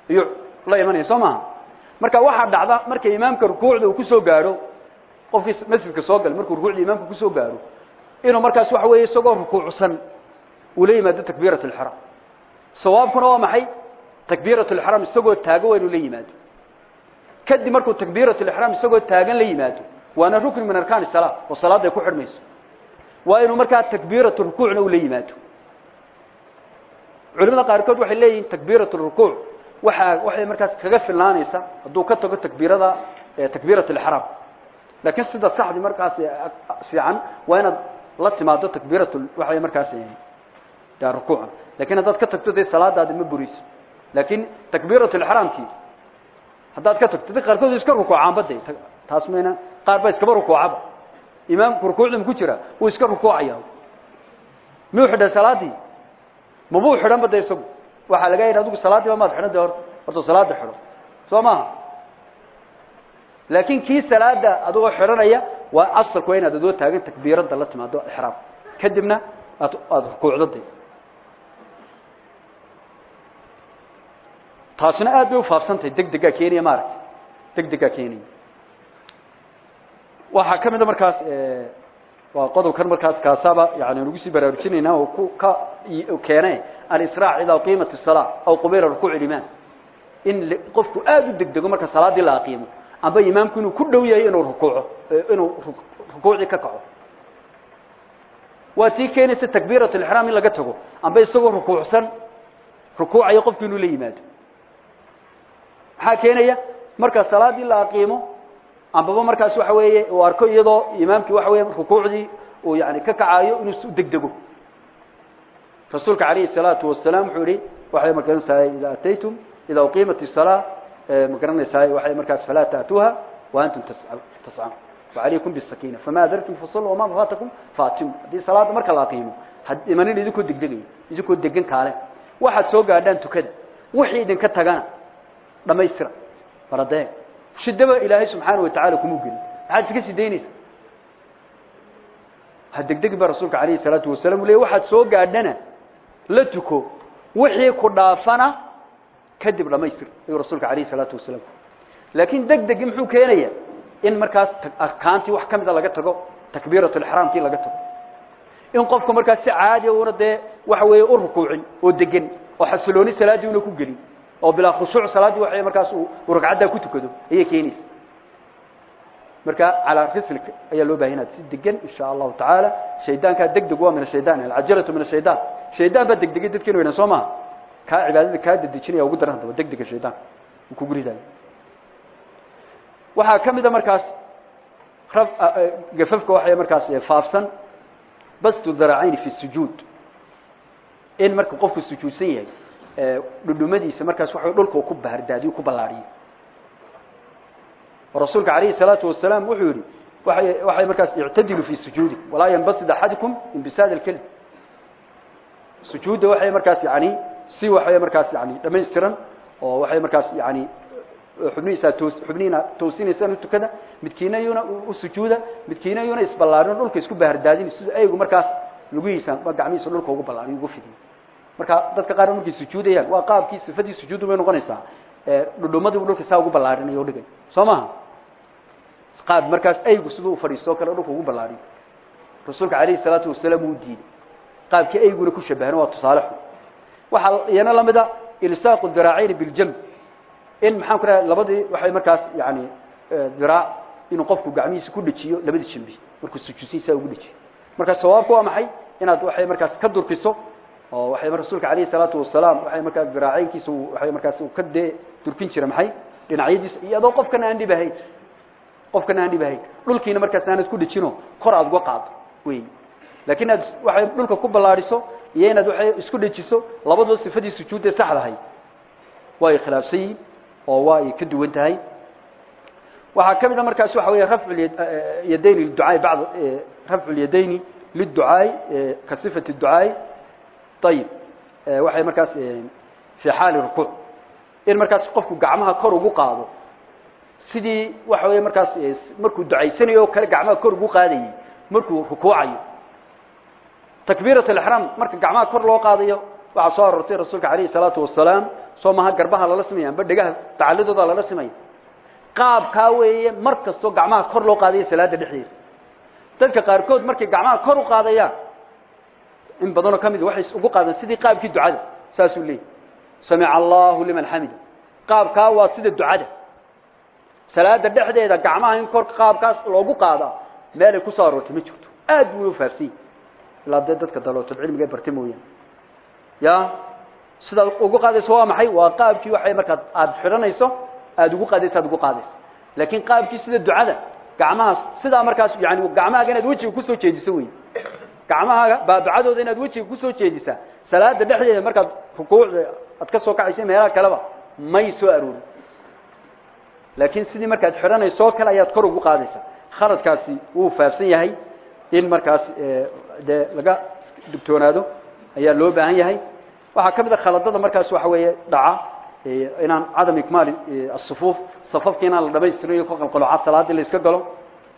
ayuu la imanaya soo maaha marka waxaa dhacda marka imaamka rukuucda uu kusoo gaadho qofkii masjidka soo galay markuu rukuucda imaamka kusoo gaadho inuu markaas waxa weeye isagoo rukuucsan uu la yimaado takbiirat alixraam sawaabkuna waa maxay takbiirat alixraam isagoo taagan waa inuu la yimaado kadib markuu takbiirat alixraam isagoo taagan la yimaado waana rukni min arkaan salaa oo salaadda ay ku xidhmayso waa inuu markaa takbiiratu rukuucna uu la yimaado culimada qaarkood waxay leeyihiin takbiirat rukuuc waxaa waxay markaas kaga filnaanaysa hadduu ka tago takbiirada takbiirat alixraam laakiin sida saxdi markaas fiican waa inaad la timaado takbiirat waxay markaas yaa rukuuca laakiin haddaad ka tagto dee salaadaadi ma burayso laakiin takbiirat alixraamkii haddaad ka tagto dad qaarkood iska rukuucaanba de taas mayna qaar ba iskaba rukuucaba imaamku rukuucda ku jira wuu iska rukuucaya miyuu xidhay salaadii mabuu xidhanba de isagu waxaa laga yidhi adigu salaadiiba maad xidhan de horta horta salaada xidho soo maaha laakiin kii salaada adigoo xidhanaya waa asalku waa inaad adoo taagan takbiiradda la timaado ixraam kadibna aad aada rukuucdo de taasina aad bay ufaafsantahay deg degaa keenaya maaragtay deg degaa keenaya waxaa ka mida markaas waa qodobkan markaas kaasaaba yani nagu sii baraarujinaynaa oo ku ka keene alisraac idaa qiimat الsalaa aw qubila rukuuc imaam in qofku aada u degdego marka salaaddii la aqiimo amba imaamku inuu ku dhow yahay inuu rukuuco inuu rukuucdii ka kaco waa tii keenaysa takbiirat اlixraam in laga tago amba isagoo rukuucsan rukuucayo qofku inuu la yimaado maxaa keenaya marka salaaddii la aqiimo ambaba markaas waxa weeye uu arko iyadoo imaamkii waxa weeye rukuucdii uu yani ka kacayo inuu u degdego rasuulka calayhi الsalaatu wasalaam wuxuu yihi waxay magaranaysaay ida ataytum ida uqiimat الsalaa magaranaysaay waxay markaas falaa taatuuha wa antum tascaun wacalaykum bالsakina fama adartum fasaluu wama faatakum faatimu haddii salaadda marka la aqiimo imanin idinkoo degdegayo idinkoo degan kaale waxaad soo gaadhaan tukada wixii idinka tagana dhamaystira baradee shidaba ilaahay subxaana watacaala kumuu gelin maxaad iska sii daynaysa ha degdegi ba rasuulka calayhi salaatu wasalaam u ley waxaad soo gaadhana la tuko wixii ku dhaafana kadib dhamaystir ayuu rasuulka calayhi salaatu wasalaam laakiin deg degi muxuu keenaya in markaas arkaantii wax ka mida laga tago takbiirat lixraamkii laga tago in qofku markaas si caadiya una dee waxa weeye u rukuucin oo degan oo xasilooni salaaddii una ku gelin oo bilaa khushuuc salaaddii waxay markaas uu ragcaddaa ku tukado ayay keenaysa marka calaa rislik ayaa loo bahay inaad si degan insha allahu tacaala shaydaankaa deg deg waa min ashaydan alcajalatu min ashaydan shaydaan baa degdegay dadkeenu weynan soo maha kaa cibaadada kaa dedejinaya ugu daran haddaba deg dega shaydaan uu kugu ridayo waxaa ka mida markaas raf gafafka waxay markaas faafsan bastu daracayni fi sujuud in marka qofku sujuudsan yahay dhudhumadiisa markaas waxa dhulka ku bahardaadiyo ku ballaariyo rasuulka calayhi salaatu wasalaam wuxuu yidhi waxay waxay markaas ictadilu fi sujuudi walaa yanbasid axadukum inbisaad alkelim sujuudda waxay markaas yani si waxay markaas yani dhamaystiran oo waxay markaas yani xubnihiisa toos xubnihiina toosinaysaan u tukada midkiina iyuna u sujuuda midkiina iyuna isballaarin dhulka isku bahardaadin sida aygu markaas lugihiisa gacmihiisa dhulka ugu ballaariyo ugu fidiyo marka dadka qaar markay sujuudayaan waa qaabkii sifadii sujuudu bay noqonaysaa dhudhumadii dhulka saa ugu ballaarinayo o dhigay soo maha qaab markaas aygu siduu ufadhiisto o kale dhulka ugu ballaariyo rasuulka calayhi salaatu wasalaam wuu diiday qaabkii ayguna ku shabahana waa tusaale xun waxaa iyana la mida ilsaaqu diraacayni biljamb in maxaan ku raha labadii waxay markaas yani diraac inuu qofku gacmihiisa ku dhejiyo labadii jambi markuu sujuudsiisaa ugu dhejiyo marka sawaabku waa maxay inaad waxay markaas ka durkiso oo waxay rasuulka calayhi salaatu wasalaam waxay markaa diraacaynkiisa waxay markaas uu ka dee durkin jira maxay dhinacyadiisa iyadoo qofkana aan dhib ahayn qofkana aan dhib ahayn dhulkiina markaas aanad ku dhejino kor aad uga qaado wey laakiin aad waxay dhulka ku ballaadhiso iyo inaad waxay isku dhejiso labaduba sifadii sujuudda saxdahay waa ay khilaafsan yihin oo waa ay ka duwan tahay waxaa ka mid a markaas waxa weeye rafcu yadayni liducaai bacd rafcu lyadayni liducaai ka sifati ducaai ayib waxay markaas fii xaali rukuuc in markaas qofku gacmaha kor ugu qaado sidii waxa weeye markaas markuu ducaysanayo o kale gacmaha kor ugu qaadayay markuu rukuucayo takbiirat alixraam marka gacmaha kor loo qaadayo waxaa soo aroortay rasuulka calayhi salaatu wasalaam soo maha garbaha lala simaya amba dhegaha tacalidooda lala simaya qaabkaa weeye mar kastoo gacmaha kor loo qaadaya salaada dhexdeeda dadka qaarkood markay gacmaha kor u qaadayaan in badanoo ka mid waxay ugu qaadeen sidii qaabkii ducada saasuu leeyahy samica allahu liman xamida qaabkaa waa sida ducada salaada dhexdeeda gacmaha in kor qaabkaas loogu qaadaa meelay ku soo aroortay ma jirto aad buu u faafsanyay ilaa dee dadka dalootood cilmiga bartay mooyaane ya sidaad ugu qaadayso waa maxay waa qaabkii waxay markaad aada xidhanayso aada ugu qaadayso aad ugu qaadayso laakiin qaabkii sida ducada gacmahaas sidaa markaas yani gacmahaaga inaad wejiga kusoo jeediso wey gacmahaaga baabacadooda inaad wejiga kusoo jeedisaa salaada dhexdeeda markaad rukuucda aad ka soo kacayso meelaha kaleba may soo aroorin laakiin sidii markaad xidhanayso oo kale ayaad kor ugu qaadaysaa khaladkaasi wuu faafsan yahay in markaas dee laga digtoonaado ayaa loo baahan yahay waxaa ka mid a khaladada markaas waxa weeye dhaca inaan cadam ikmaali asufuuf safafka inaan la dhamaystirayo ka qalqaloca salaadii la iska galo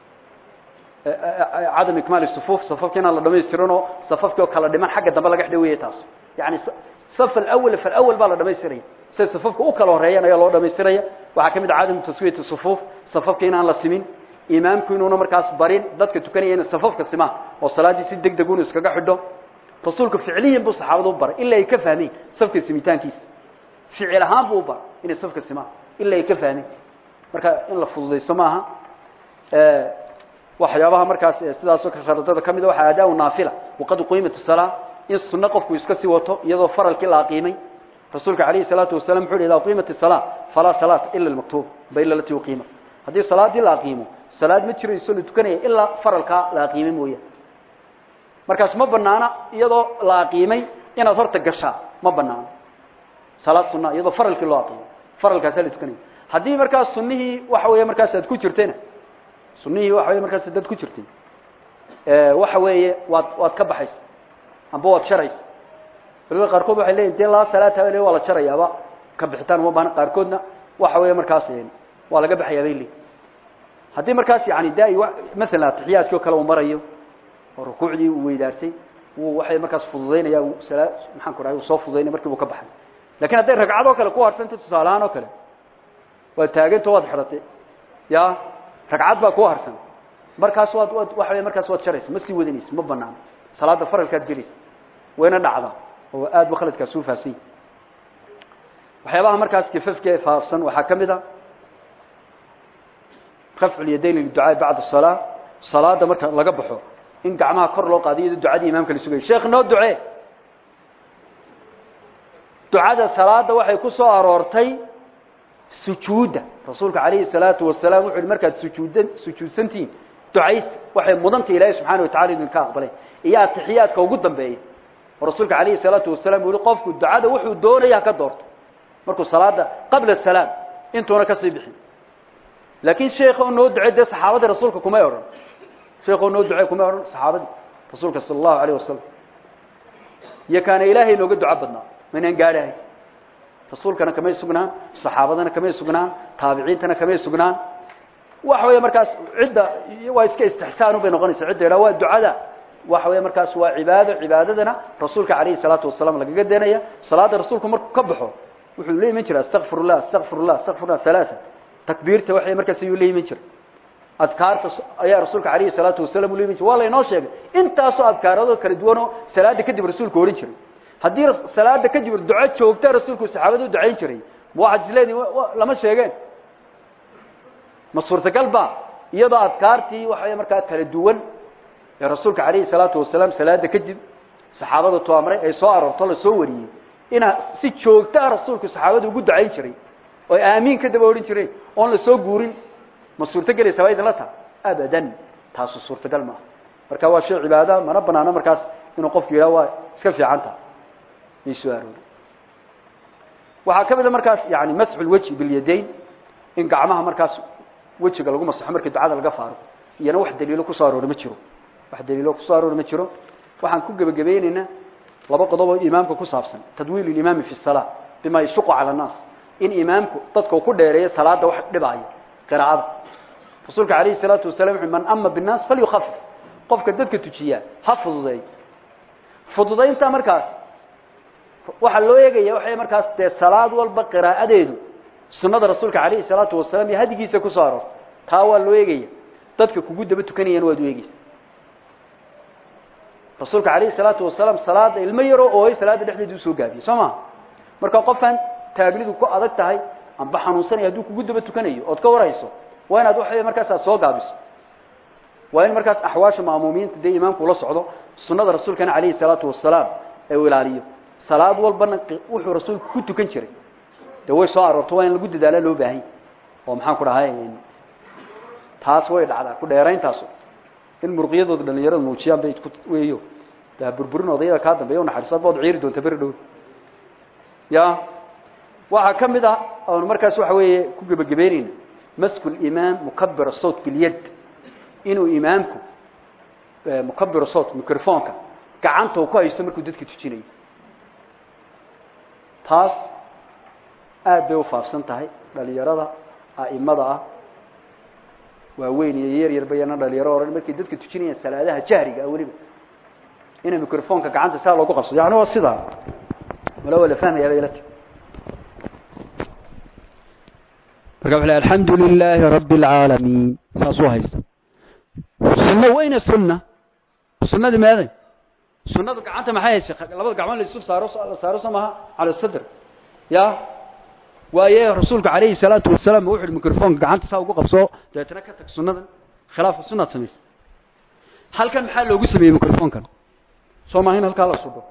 cadam ikmaali sufuuf safafka inaan la dhamaystirinoo safafkii oo kala dhiman xagga dambe laga xidhaweeye taas yani saf alawal falawal baa la dhamaystiraya say safafka u kala horeeyaan ayaa loo dhamaystiraya waxaa ka mid a cadamu taswiyati sufuuf safafka inaan la simin imaamku inuuna markaas barin dadka tukanaya ina safafka simaan oo salaaddii si deg deg unu iskaga xidho rasuulku ficliyan buu saxaabada u baray ilaa ay ka fahmeen safka simitaankiisa ficil ahaan buu u baray inay safka simaan ilaa ay ka fahmeen marka in la fududayso maaha waxyaabaha markaas sidaasoo khaladada ka mid a waxaa adaa naafila waqad qiimat salaa in sunno qofku iska sii wato iyadoo faralkii la aqiimay rasuulka calayhi salaatu wasalam wuxuu yidhi idaa qiimat salaa falaa salaata ila almaktuub ba ila lati uqiima haddii salaadii la aqiimo salaad ma jirayso la tukanaya ilaa faralkaa la aqiimay mooyaane markaas ma banaana iyadoo la aqiimay inaad horta gashaa ma banaano salaad sunna iyadoo faralkii loo aqiimay faralkaasaa la tukanaya haddii markaas sunnihii waxa weeye markaas aad ku jirtayna sunnihii waxa weye markaas dad ku jirtay waxa weeye waad waad ka baxaysa amba waad sharaysa culimada qaarkood waxay leeyihin dee laa salaata le waa la jarayaaba ka bixitaan uma baana qaarkoodna waxa weeye markaas waa laga baxayaa bay leeyihin haddii markaas yani da maalan atixiyaadkii oo kale uu marayo oo rukuucdii uu weydaartay wuu waxay markaas fududaynaya sala maxaan ku dhahay uu soo fududaynaya markii buu ka baxay lakin hadday ragcad oo kale ku harsanta tusaalahaan oo kale waad taaganto waad xidhatay ya ragcad baa ku harsan markaas waad waad waxa wey markaas waad jaraysa ma sii wadanaysa ma banaano salaada faralkaad gelaysa wayna dhacdaa oo aad ba khaladkaas u faafsan yahy waxyaabaha markaas kifafka faafsan waxaa ka mid a rafcu lyadayn liducaa bacda salaa salaada marka laga baxo in gacmaha kor loo qaado iyadoo ducadii imaamka la sugayo sheekh noo ducee ducada salaada waxay ku soo aroortay sujuudda rasuulka calayhi salaatu wasalaam wuxu uhi markaad sujuuddan sujuudsantihiin ducaysta waxay mudanta ilaahay subxaana watacala idinka aqbalay iyo atixiyaadka ugu dambeeya oo rasuulka calayhi salaatu wasalaam uu yihi qofku ducada wuxuu doonaya ha ka doorto markuu salaada qabla salaam intuuna ka sii bixin laakiin sheekha oo noo ducey dee saxaabadii rasuulka kumay odhan sheekha oo noo ducey kumay odhan saxaabadii rasuulka sala allahu alayh wasalam iyo kaana ilaahay inooga duco badnaa maynaan gaadhahay rasuulkana kamay sugnaan saxaabadana kamay sugnaan taabiciintana kamay sugnaan waxa weeye markaas cidda waa iska istixsaan bay noqonaysa cidda yidhaha waa ducada waxa weeye markaas waa cibaado cibaadadana rasuulka calayhi salaatu wasalaam lagaga deenaya salaada rasuulku markuu ka baxo wuxuu la iman jiray astaqfirullah astaqfirullah astaqfirullah halaaa takbiirta waxay markaas ayuu la iman jiray adkaarta ayaa rasuulka calayhi salaatu wasalaam ula iman jiray waa laynoo sheegay intaasoo adkaaradoo kala duwanoo salaada kadib rasuulku ohan jiray haddii salaada kadib duco joogta rasuulku saxaabada u ducayn jiray ma waxaad isleedihin lama sheegeen ma suurtagal ba iyadoo adkaartii waxawey markaa kala duwan ee rasuulka calayhi salaatu wasalaam salaada kadib saxaabada tu amray ay soo aroorto la soo wariyey inaa si joogtaa rasuulku saxaabada ugu ducayn jiray oo aamiin ka daba odhan jireen oon la soo guurin ma suurtogelaysa waa idinla taha abadan taasu suurtagal maaha marka waa shay cibaada mana banaano markaas inuu qofku yidhaha waa iska fiican taha may soo aroori waxaa ka mid a markaas yani masxu lwejhi bilyadayn in gacmaha markaas wejiga lagu masaxo markii ducada laga faaruqo iyana wax daliilo kusoo aroori ma jiro wax daliilo kusoo aroori ma jiro waxaan ku gebagabeyneynaa laba qodob oo imaamka ku saabsan tadwiil ilimaami fi salaa bima yashuqu cala annaas in imaamku dadka uu ku dheereeyo salaada wax dhibaayo qiraacada rasuulka calayhi salaatu wasalam wuxu man ama binnaas falyukhafif qofka dadka tujiyaa ha fududeeyo fududaynta markaas waxaa loo eegaya waxay markaas dee salaad walba qiraa'adeedu sunnada rasuulka calayhi salaatu wasalaam iyo hadigiisa ku soo aroortay taa waa loo eegaya dadka kugu daba tukanayana waad u eegeysa rasuulka calayhi salaatu wasalaam salaada ilmo yaroo ooy salaada dhexdeeda usoo gaabiyey soo maa marka qofaan taagnidu ku adag tahay amba xanuunsanaya hadduu kugu daba tukanayo ood ka warayso waa inaad waxa markaas aad soo gaabiso waa in markaas axwaasha maamuumiinta dee imaamku ula socdo sunnada rasuulkana calayhi salaatu wasalaam ee uu ilaaliyo salaad walbana wuxuu rasuulku ku tukan jiray dee way soo aroorto waa in lagu dadaala loo baahanya oo maxaan ku dhahay taas way dhacdaa ku dheerayntaasu in murqiyadooda dhalinyarada muujiyaan bay weeyo daa burburin odayada kaa dambeeya unaxariisaad baad ciiri doonta beri dhow ya waxaa ka mid ah oon markaas waxa weeye ku gebagabeynayna masku limaam mukabira sawt bilyad inuu imaamku mukabira sawt microfonka gacanta uu ku haysto markuu dadka tujinayo taas aad bay u faafsan tahay dhalinyarada a'imada ah waaweyn iyo yar yar bayana dhalinyaro odhan markay dadka tujinayaan salaadaha jahriga ah weliba inay microfonka gacanta saa loogu qabsado yani waa sidaa wala waa la fahmayaa bay ila tahay marka wuxuu leeyahay alxamdu lilaahi rabbi alcaalamiin saasuu haysta sunno weyne sunna sunnadii meeday sunnadu gacanta maxay haysay labada gacmood la isu saaro la saaro soo maha cala sadr ya waaye rasuulku calayhi salaatu wasalaam wuxuu yidhi microfonka gacanta saa ugu qabso dabeetana ka tag sunnadan khilaafka sunnaad samaysa halkan maxaa loogu sameeyey microfonkan soo maaha in halkaa la sudho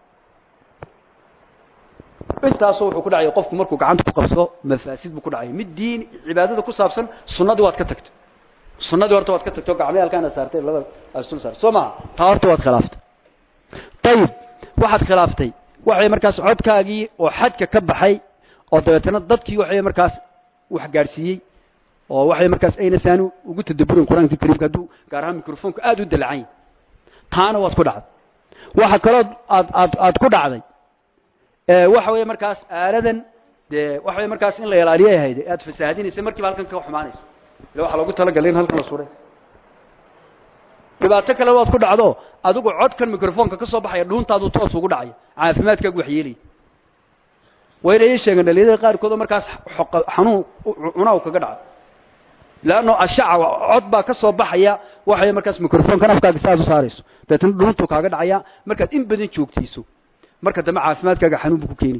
intaasoo wuxuu ku dhacaya qofku markuu gacanta ku qabsado mafaasid buu ku dhacaya mid diin cibaadada ku saabsan sunnadii waad ka tagtay sunnadii horta waad ka tagtay oo gacmii halkaana saartay labada asul saartay soo maha taa horta waad khilaaftay ayib waxaad khilaaftay waxay markaas codkaagii oo xadka ka baxay oo dabeetana dadkii waxay markaas wax gaadhsiiyey oo waxay markaas ayna saanu ugu tadaburin qur-aanka kariimka hadduu gaar ahaan microfonka aada u dalacan yahay taana waad ku dhacday waxa kaloo aad aad aad ku dhacday waxa weeye markaas aaladan dee waxa weye markaas in la ilaaliyo ay ahayd aad fasaahadinaysa markiiba halkan ka xumaanaysa ila waxaa loogu talagalay in halkan la suray dhibaato kale waad ku dhacdo adigu codkan microfonka ka soo baxaya dhuuntaadu toos ugu dhacaya caafimaadkaagu waxyeelaya wayna ii sheegeen dhalinyarada qaarkood oo markaas xanuun cunaw kaga dhaca leanno ashaca cod baa ka soo baxaya waxay markaas microfonkan afkaaga saad u saarayso dabeetana dhuuntuu kaaga dhacaya markaad in badan joogtiiso marka dambe caafimaadkaaga xanuun buu ku keeni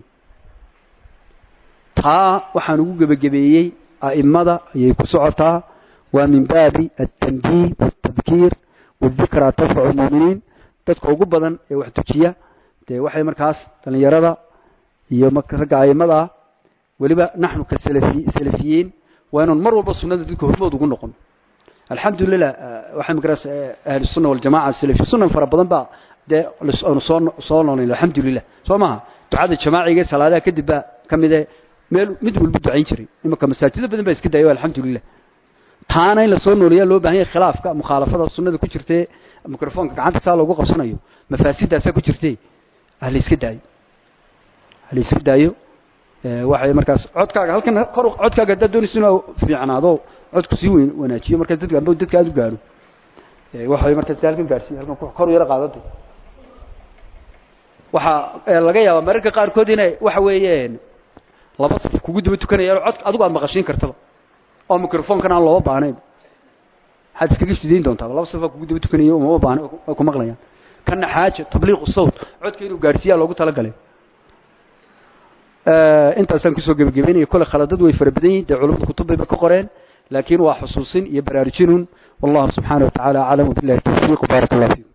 taa waxaan ugu gebagabeeyey a'immada ayay ku socotaa waa min baabi altanbiih waltadkiir wadikraa tanfacu lmuuminiin dadka ugu badan ee wax tujiya dee waxay markaas dhallinyarada iyo ragga a'immada ah weliba naxnu ka salafi salafiyiin waa inaan mar walba sunnada dadka hormood ugu noqon alxamdu lilah waxay markaas ahlu sunna waljamaca salafi sunan fara badan baa dee aanu soo soo noolayn alxamdu lilah soo maha ducada jamaaciga ee salaadaha kadib baa ka mid ee meel mid walba ducayn jiray imanka masaajida badan baa iska dayo alxamdu lilah taana in lasoo nooleeyaa loo baahan yahay khilaafka mukhaalafada sunnada ku jirtee microfonka gacanta saa loogu qabsanayo mafaasidaasaa ku jirtee ha la iska daayo ha la iska daayo waxay markaas codkaaga halkan kor codkaaga haddaad doonaysa inuu fiicnaado codku sii weyn wanaajiyo markaas dadka amba dadka aada u gaadho waxay markaas halkan gaarsiiya halkan kor yaro qaadada waxaa laga yaabaa mararka qaarkood inay waxa weeyeen laba saf kugu daba tukanayaan cod adigu aad maqashiin kartaba oo microfonkan aan looba baahnayn waxaad iskaga sidayn doontaa laba safaa kugu daba tukanaya umama baahna way ku maqlayaan kana xaaja tabliiqu sawt codka inuu gaadhsiiyaa loogu talagalay intaasaan kusoo gebagabeynaya kole khaladad way fara badan yihin dee culamada kutub bayba ka qoreen laakiin waa xusuusin iyo baraarujinun wallahu subxaana wa tacaala aclam wabillahi tawfiiq baarak allah fiikum